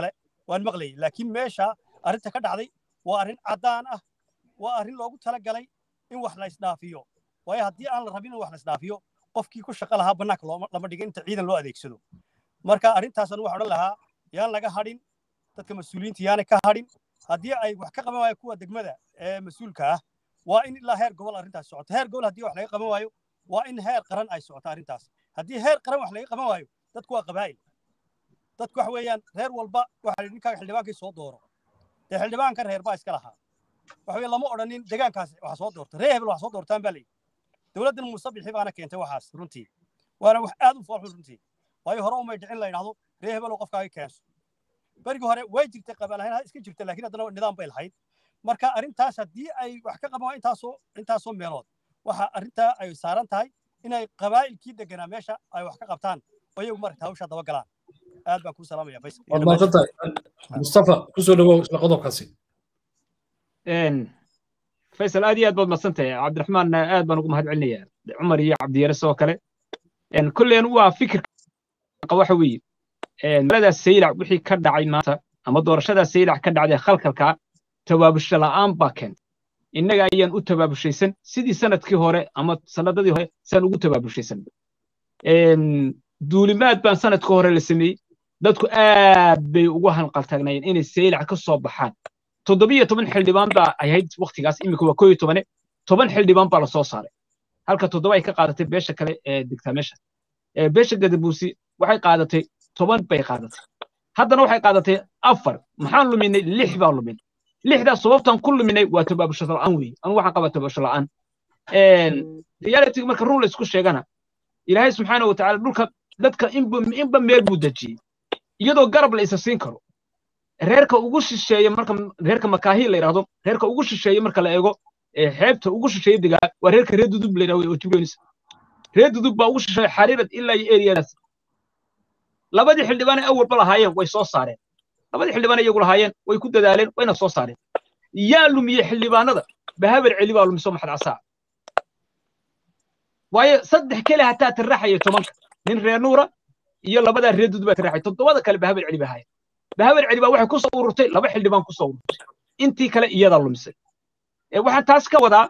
[SPEAKER 2] waan maqlayay laakiin meesha arrinta ka dhacday waa arrin caddaan ah waa arrin loogu talagalay in wax la isdhaafiyo waayo haddii aan la rabin in wax la isdhaafiyo qofkii ku shaqo lahaa bannaanka lama dhigin inta ciidan loo adeegsado marka arrintaasan waxaan odhan lahaa yaan laga hadhin dadka mas-uuliyiinta yaana ka hadhin haddii ay wax ka qaban waayo kuwa degmada ee mas-uulka ah waa in ilaa heer gobol arrintaas socoto heer gobol haddii wax laga qaban waayo waa in heer qaran ay socoto arrintaas haddii heer qaran wax laga qaban waayo dadku waa qabaa'il dadku waxa weeyaan reer walba waxa ninkaaga xildhibaankii soo dooro dee xildhibaankan reer baa iska lahaa waxa weeye lama odhanin deegaankaas wax soo doorta reer hebel wax soo doortaan baa layidhi dowladdan musabixi baana keentay waxaas runtii waana wax aad u foolxun runtii waayo hore umay dhicin la yidhahdo reer hebel oo qofkaaga keenso berigii hore way jirtay qabaal ahayn iska jirta laakiin haddana nidaam bay lahayd marka arrintaas haddii ay wax ka qaban intaasoo intaasoo meelood waxa arrintaa ay saaran tahay inay qabaa'ilkii deganaa meesha ay wax ka qabtaan oo iyagu maragta hawshaa daba galaan aad baan kuu salaamaya faysal
[SPEAKER 1] waad maadsantahay mustafa kusoo dhawow isla qodobkaasi
[SPEAKER 6] faysal aad iyo aad baad madsantahay cabdiraxmaan aad baan ugu mahad celinayaa cumar iyo cabdiyare sidoo kale kulleen waa fikirka waxa weeye magaaladaas saylac wixii ka dhacay maanta ama doorashadaas saylac ka dhacday khalkalka tabaabusho la'aan baa keentay innaga ayaan u tabaabushaysan sidii sanadkii hore ama sanadadii hore saan ugu tabaabushaysan duulimaad baan sanadkii hore la sameeyey dadku aad bay ugu hanqaltagnayeen inay saylac ka soo baxaan toddobiyo toban xildhibaan baa ahayd waktigaas iminka waa koo iyo tobane toban xildhibaan baa lasoo saaray halka toddoba ay ka qaadatay beesha kale ee degtaa meesha beesha gadabuusi waxay qaadatay toban bay qaadatay haddana waxay qaadatay afar maxaan luminay lix baan luminay lixdaas sababtaan ku luminay waa tabaabusho la'aan weeye anu waxaan qabaa tabaabusho la'aan reality marka run laysku sheegana ilaahay subxaana wa tacaala dhulka dadka inba meel buu dejiyey iyadoo garab la isa siin karo reerka ugu shisheeya marka reerka makaahi la yidhahdo reerka ugu shisheeya marka la eego xeebta ugu shisheeya degaa waa reerka reer dudub la yidhahdo oo jibronis reer dudub baa ugu shisheeya xariirad ilaa iyo eriyadaas labadii xildhibaanay awalba lahaayeen way soo saareen labadii xildhibaan iyagu lahaayeen way ku dadaaleen wayna soo saareen yaa lumiyey xildhibaanada bahabar celi baa lumiso maxad casaa waayo saddex kale hataa tirraxaya tobanka nin reer nuura iyo labadaa reer dudub baa tirraxay toddobada kale bahabar celi baa haaya bahabar celi baa waxay ku soo ururtay laba xildhibaan ku soo ururtay intii kale iyadaa lumisay waxaan taas ka wadaa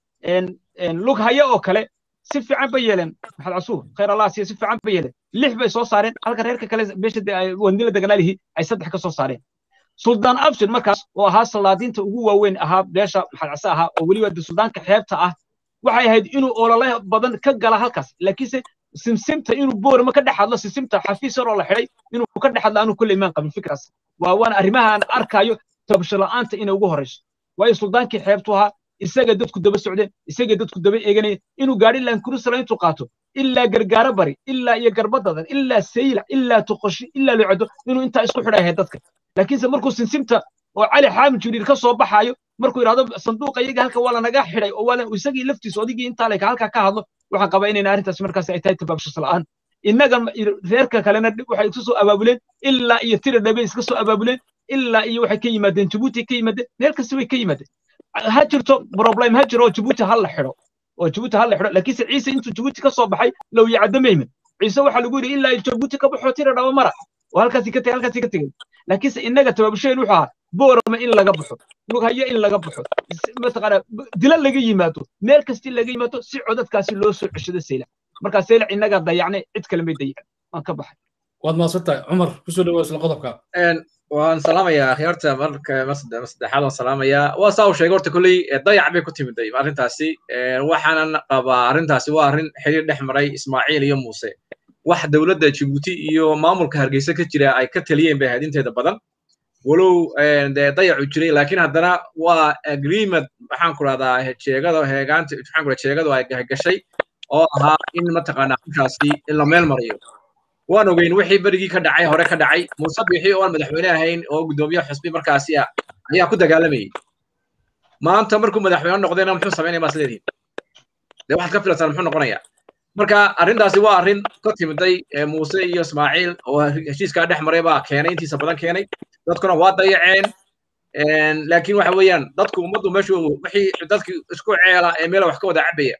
[SPEAKER 6] lug haya oo kale si fiican bay yeeleen maxamed casuur khayr allah siiya si fiican bay yeeleen lix bay soo saareen halka reerka kale beesha wandila deganaalihi ay saddex ka soo saareen suldaan abshir markaas oo ahaa salaadiinta ugu waaweyn ahaa beesha maxamed case ahaa oo weliba suldaanka xeebta ah waxay ahayd inuu olole badan ka gala halkaas laakiinse simsimta inuu boorama ka dhex hadlo simsimta xafiis yaroo la xidhay inuu ka dhex hadlo aanu kulle imaan qabin fikraas waa waana arrimaha aan arkaayo tabasho la'aanta inay ugu horrayso waayo suldaankii xeebtu ahaa isaga dadku daba socdeen isaga dadku daba eeganayeen inuu gaadhi lankurusala intuu qaato ilaa gargaaro bari ilaa iyo garbadadan ilaa saylac ilaa tuqoshi ilaa lucado inuu intaa isku xidhay ahayd dadka laakiinse markuu simsimta oo cali xaamid jibriil ka soo baxaayo markuu yidhahdo sanduuqa iyaga halka waa lanaga xidhay oo waa isagii laftiisu odigii intaa leka halkaa ka hadlo waxaan qabaa inayna arrintaas markaas ay tahay tabaabshas la'aan innaga reerka kalena waxay isu soo abaabuleen ilaa iyo tira dhabe iska soo abaabuleen ilaa iyo waxay ka yimaadeen jabuuti ka yimaadeen meel kasta way ka yimaadeen ha jirto problem ha jiro oo jabuuti ha la xidho oo jabuuti ha la xidho laakiinse ciise intuu jabuuti ka soo baxay low yacdo mayman ciise waxaa lagu yidhi ilaa jabuuti ka baxoo tira dhaba mara oo halkaasi ka tegay halkaasi ka tegay laakiinse innaga tabaabasheen wuxuu ahaa boorama in laga baxo lughayo in laga baxo mataqaana dila laga yimaado meel kasti laga yimaado si codadkaasi loo soo ceshado saylac markaa saylac innaga dayacnay cid kale may dayacan waan ka baxay
[SPEAKER 1] waad mahadsantahay cumar kusoo dhawow isla qodobka
[SPEAKER 3] waan salaamayaa akhyaarta marka saddexaad waan salaamayaa waa saa uu sheegay horta kolley dayac bay ku timiday arrintaasi waxaanan qabaa arrintaasi waa arrin xiriir dhex maray ismaaciil iyo muuse wax dowladda jibuuti iyo maamulka hargeysa ka jira ay ka taliyeen bay ahayd inteeda badan walow dee dayacu jiray laakiin haddana waa agreement maxaan ku rahdaa jeegada heegaanta maxaan ku rahdaa jeegadu ay gashay oo ahaa in mataqaanaa hawshaasi la meel mariyo waan ogeyn wixii berigii ka dhacay hore ka dhacay muuse bixi oo aan madaxweyne ahayn oo guddoomiye xusbi markaasi ah ayaa ku dagaalamayay maanta markuu madaxweyne noqdayna muxuu samaynaya maas leedihin dee waxaad ka filataan muxuu noqonayaa marka arrintaasi waa arrin ka timiday muuse iyo ismaaciil oo heshiiskaa dhex maray baa keenay intiisa badan keenay dadkuna waa dayaceen laakiin waxa weeyaan dadku ummaddu meeshu wixii dadkii isku ceela ee meela wax ka wada cabaya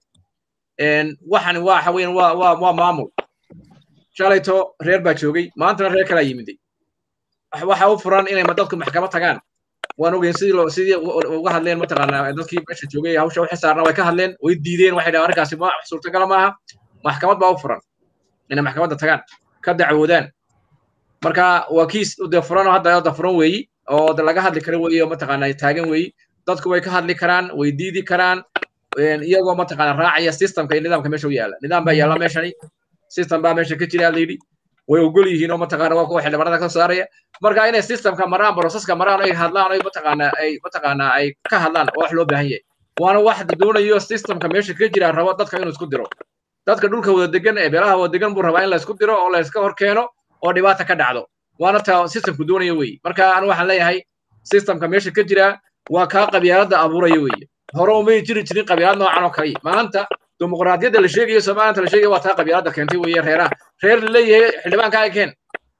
[SPEAKER 3] waxani waxa weeyaan waa waa maamul shalayto reer baa joogay maantana reer kalaa yimiday waxa u furan inay dadku maxkamad tagaan waan ogeyn sidii loo sidii uga hadleen mataqaanaa dadkii meesha joogay hawsha u xisaarna way ka hadleen way diideen waxay dhahaan arrinkaasi ma suurtagala maaha maxkamad baa u furan inay maxkamadda tagaan ka dacwoodaan marka waa kiis de furan oo hadda da furan weeyi oo laga hadli kara weeyi oo mataqaanaa taagan weeyi dadku way ka hadli karaan way diidi karaan iyagoo mataqaanaa raacaya systemka iyo nidaamka meesha u yaala nidaam baa yaala meeshani system baa meesha ka jira layidhi way ogol yihiin oo mataqaana waa kuwa xildhibaanada ka saaraya marka inay systemka maraan proceska maraan ay hadlaan ay mataqaana ay mataqaana ay ka hadlaan oo wax loo baahan yahay waana wax doonayo systemka meesha ka jira rabo dadka inuu isku diro dadka dhulka wada degan ee beelaha wada degan buu rabaa in la isku diro oo la iska hor keeno oo dhibaata ka dhacdo waana ta systemku doonaya weeye marka anu waxaan leeyahay systemka meesha ka jira waa kaa qabyaaladda abuuraya weeye hore umay jiri jirin qabyaalad noocan oo kale maanta dimuqraadiyadda la sheegayo soomaaliyanta la sheegayo waa taa qabyaaladda keentay weeye reeraha reer la leeyahay xildhibaanka ay keen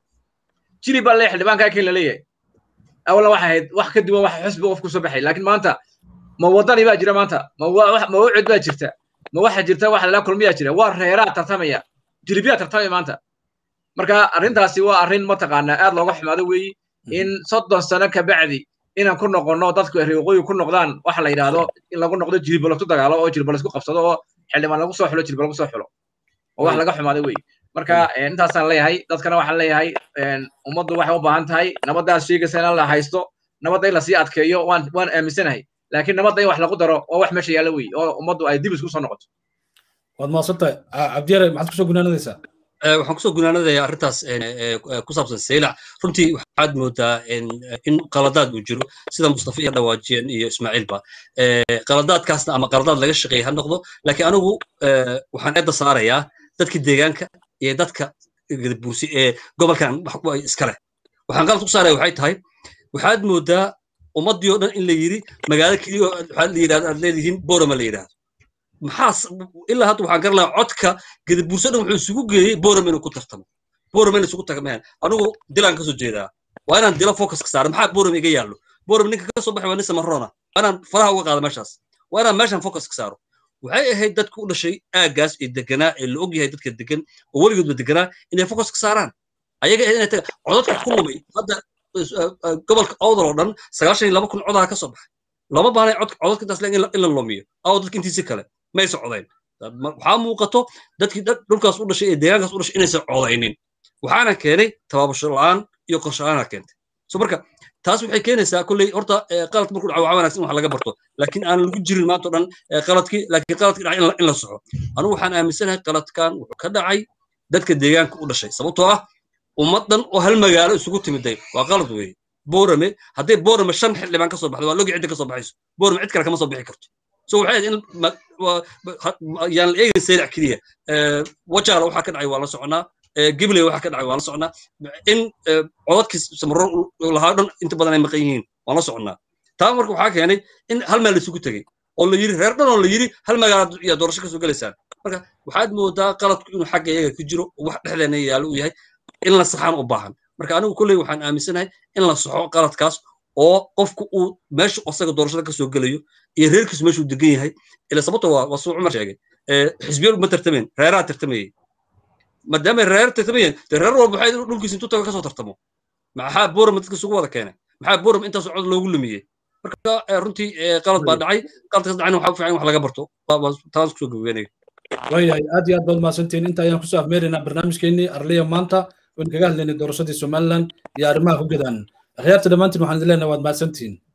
[SPEAKER 3] jiri baa leeyahay xildhibaanka ay keen la leeyahay awalna waxay ahayd wax ka duwan wax xusbi qof kusoo baxay laakiin maanta ma wadani baa jira maanta ma ma ucid baa jirta ma waxa jirta wax lalaa kulmiyaa jira waa reeraha tartamaya jiribiyaa tartamaya maanta marka arrintaasi waa arrin mataqaanaa aad looga xumaado weeyi in soddon sano ka bacdi inaan ku noqonno dadku reer waqooyi ku noqdaan waxa la yidhaahdo in lagu noqdo jiribo lagu dagaalo oo jiribo laisku qabsado oo xildhibaan lagu soo xulo jiribo lagu soo xulo oo wax laga xumaaday weeyi marka intaasaan leeyahay dadkana waxaan leeyahay ummaddu waxay u baahan tahay nabaddaas sheegaysa in la haysto nabadda in lasii adkeeyo waan waan aaminsanahay laakiin nabadda in wax lagu daro waa wax meesha yaalla weeye oo ummaddu ay dib isku soo noqoto
[SPEAKER 1] waad mahadsantahay cabdiyare maxaad kusoo gunaanadaysaa
[SPEAKER 5] waxaan kusoo gunaanadaya arrintaas ku saabsan saylac runtii waxaad moodaa in qaladaad uu jiro sida mustafa iyo dhawaajiyeen iyo ismaaciilba qaladaadkaasna ama qaladaad laga shaqeeya ha noqdo laakiin anigu waxaan eedda saarayaa dadka deegaanka iyo dadka buusi ee gobolkan iskale waxaan qalad ku saaraya waxay tahay waxaad moodaa ummaddii oo dhan in la yidhi magaalo keliya waxaad la yidhahdo aad leedihiin borama la yidhahdo maxaa ilaa hadda waxaan garan lahaa codka gadabuurso dhan wuxuu isugu geeyey boram inuu ku tartamo boram in isugu tagmeen anigu dilaan kasoo jeedaa waa inaan dila focus ka saaro maxaa boram iga yaallo boram ninka ka soo baxay waa nin samarona waa inaan faraha uga qaado meeshaas waa inaan meeshan focus ka saaro waxay ahayd dadku u dhashay aaggaas ee deganaa ee la og yahay dadka degan oo weligoodba deganaa inay focus ka saaraan ayaga inay taga codadka ku lumay hadda gobolka owdal oo dhan sagaashan iyo laba kun codaha ka soo baxay lama baanay codadka intaas in la lumiyo aw dadka intiisi kale maysa codayn waxaa muuqato dadkii dhulkaas u dhashay ee deegaankaas u dhashay inaysan codaynin waxaana keenay tabaabasho la'aan iyo qorshe la'aana keentay so marka taas waxay keenaysaa kolley horta qaladka markuu dhaco waxaa wanaagsan in wax laga barto laakiin aan lagu jirin maanta o dhan qaladkii laakiin qaladkii dhacay in la soxo anugu waxaan aaminsanahay qaladkan wuxuu ka dhacay dadka deegaanka u dhashay sababtoo ah ummad dhan oo hal magaalo isugu timiday waa qalad weeye boorame hadday boorame shan xildhibaan ka soo baxdo waa logi cidda ka soo baxayso boorame cid kale kama soo bixi karto so waxay ahayd in yaan la eegin saylac keliya wajaala waxaa ka dhacay waa la soconaa gibley waxaa ka dhacay waa la soconaa in codadkii samaro lahaa dhan inta badan ay maqan yihiin waan la soconaa taa marka waxaa keenay in hal meel laisugu tegey oo la yiri reer dhan oo la yiri hal magaalaad iyo doorasho kasoo gelaysaan marka waxaad moodaa qaladku inuu xagga iyaga ku jiro oo wax dhexdeena yaalo uu yahay in la saxaan u baahan marka anigu kolley waxaan aaminsanahay in la saxo qaladkaas oo qofku uu meesha asaga doorashada kasoo gelayo iyo reerkiisu meeshuu degan yahay ila sababta waa waa suu cumar sheegay xisbiyadu ma tartameen reeraha tartamayey maadaama reer tartamayeen dee reer walba waxay dhulkiisa intuu taga kasoo tartamo maxaa boram dadka isugu wada keenay maxaa boram intaas cod loogu lumiyey marka runtii qalad baa dhacay qaladkaas dhacayna waxaa u fiican in wax laga barto taas kusoo gabageenaya
[SPEAKER 1] waayahay aad iyo aad baad mahadsantihiin inta ayaan kusoo afmeeraynaa barnaamijkeenii arliya maanta oon kaga hadlaynay doorashadii somaliland iyo arrimaha ku gadaan akhyaarta dhammaantiin waxaan idin leenahay waad mahadsantihiin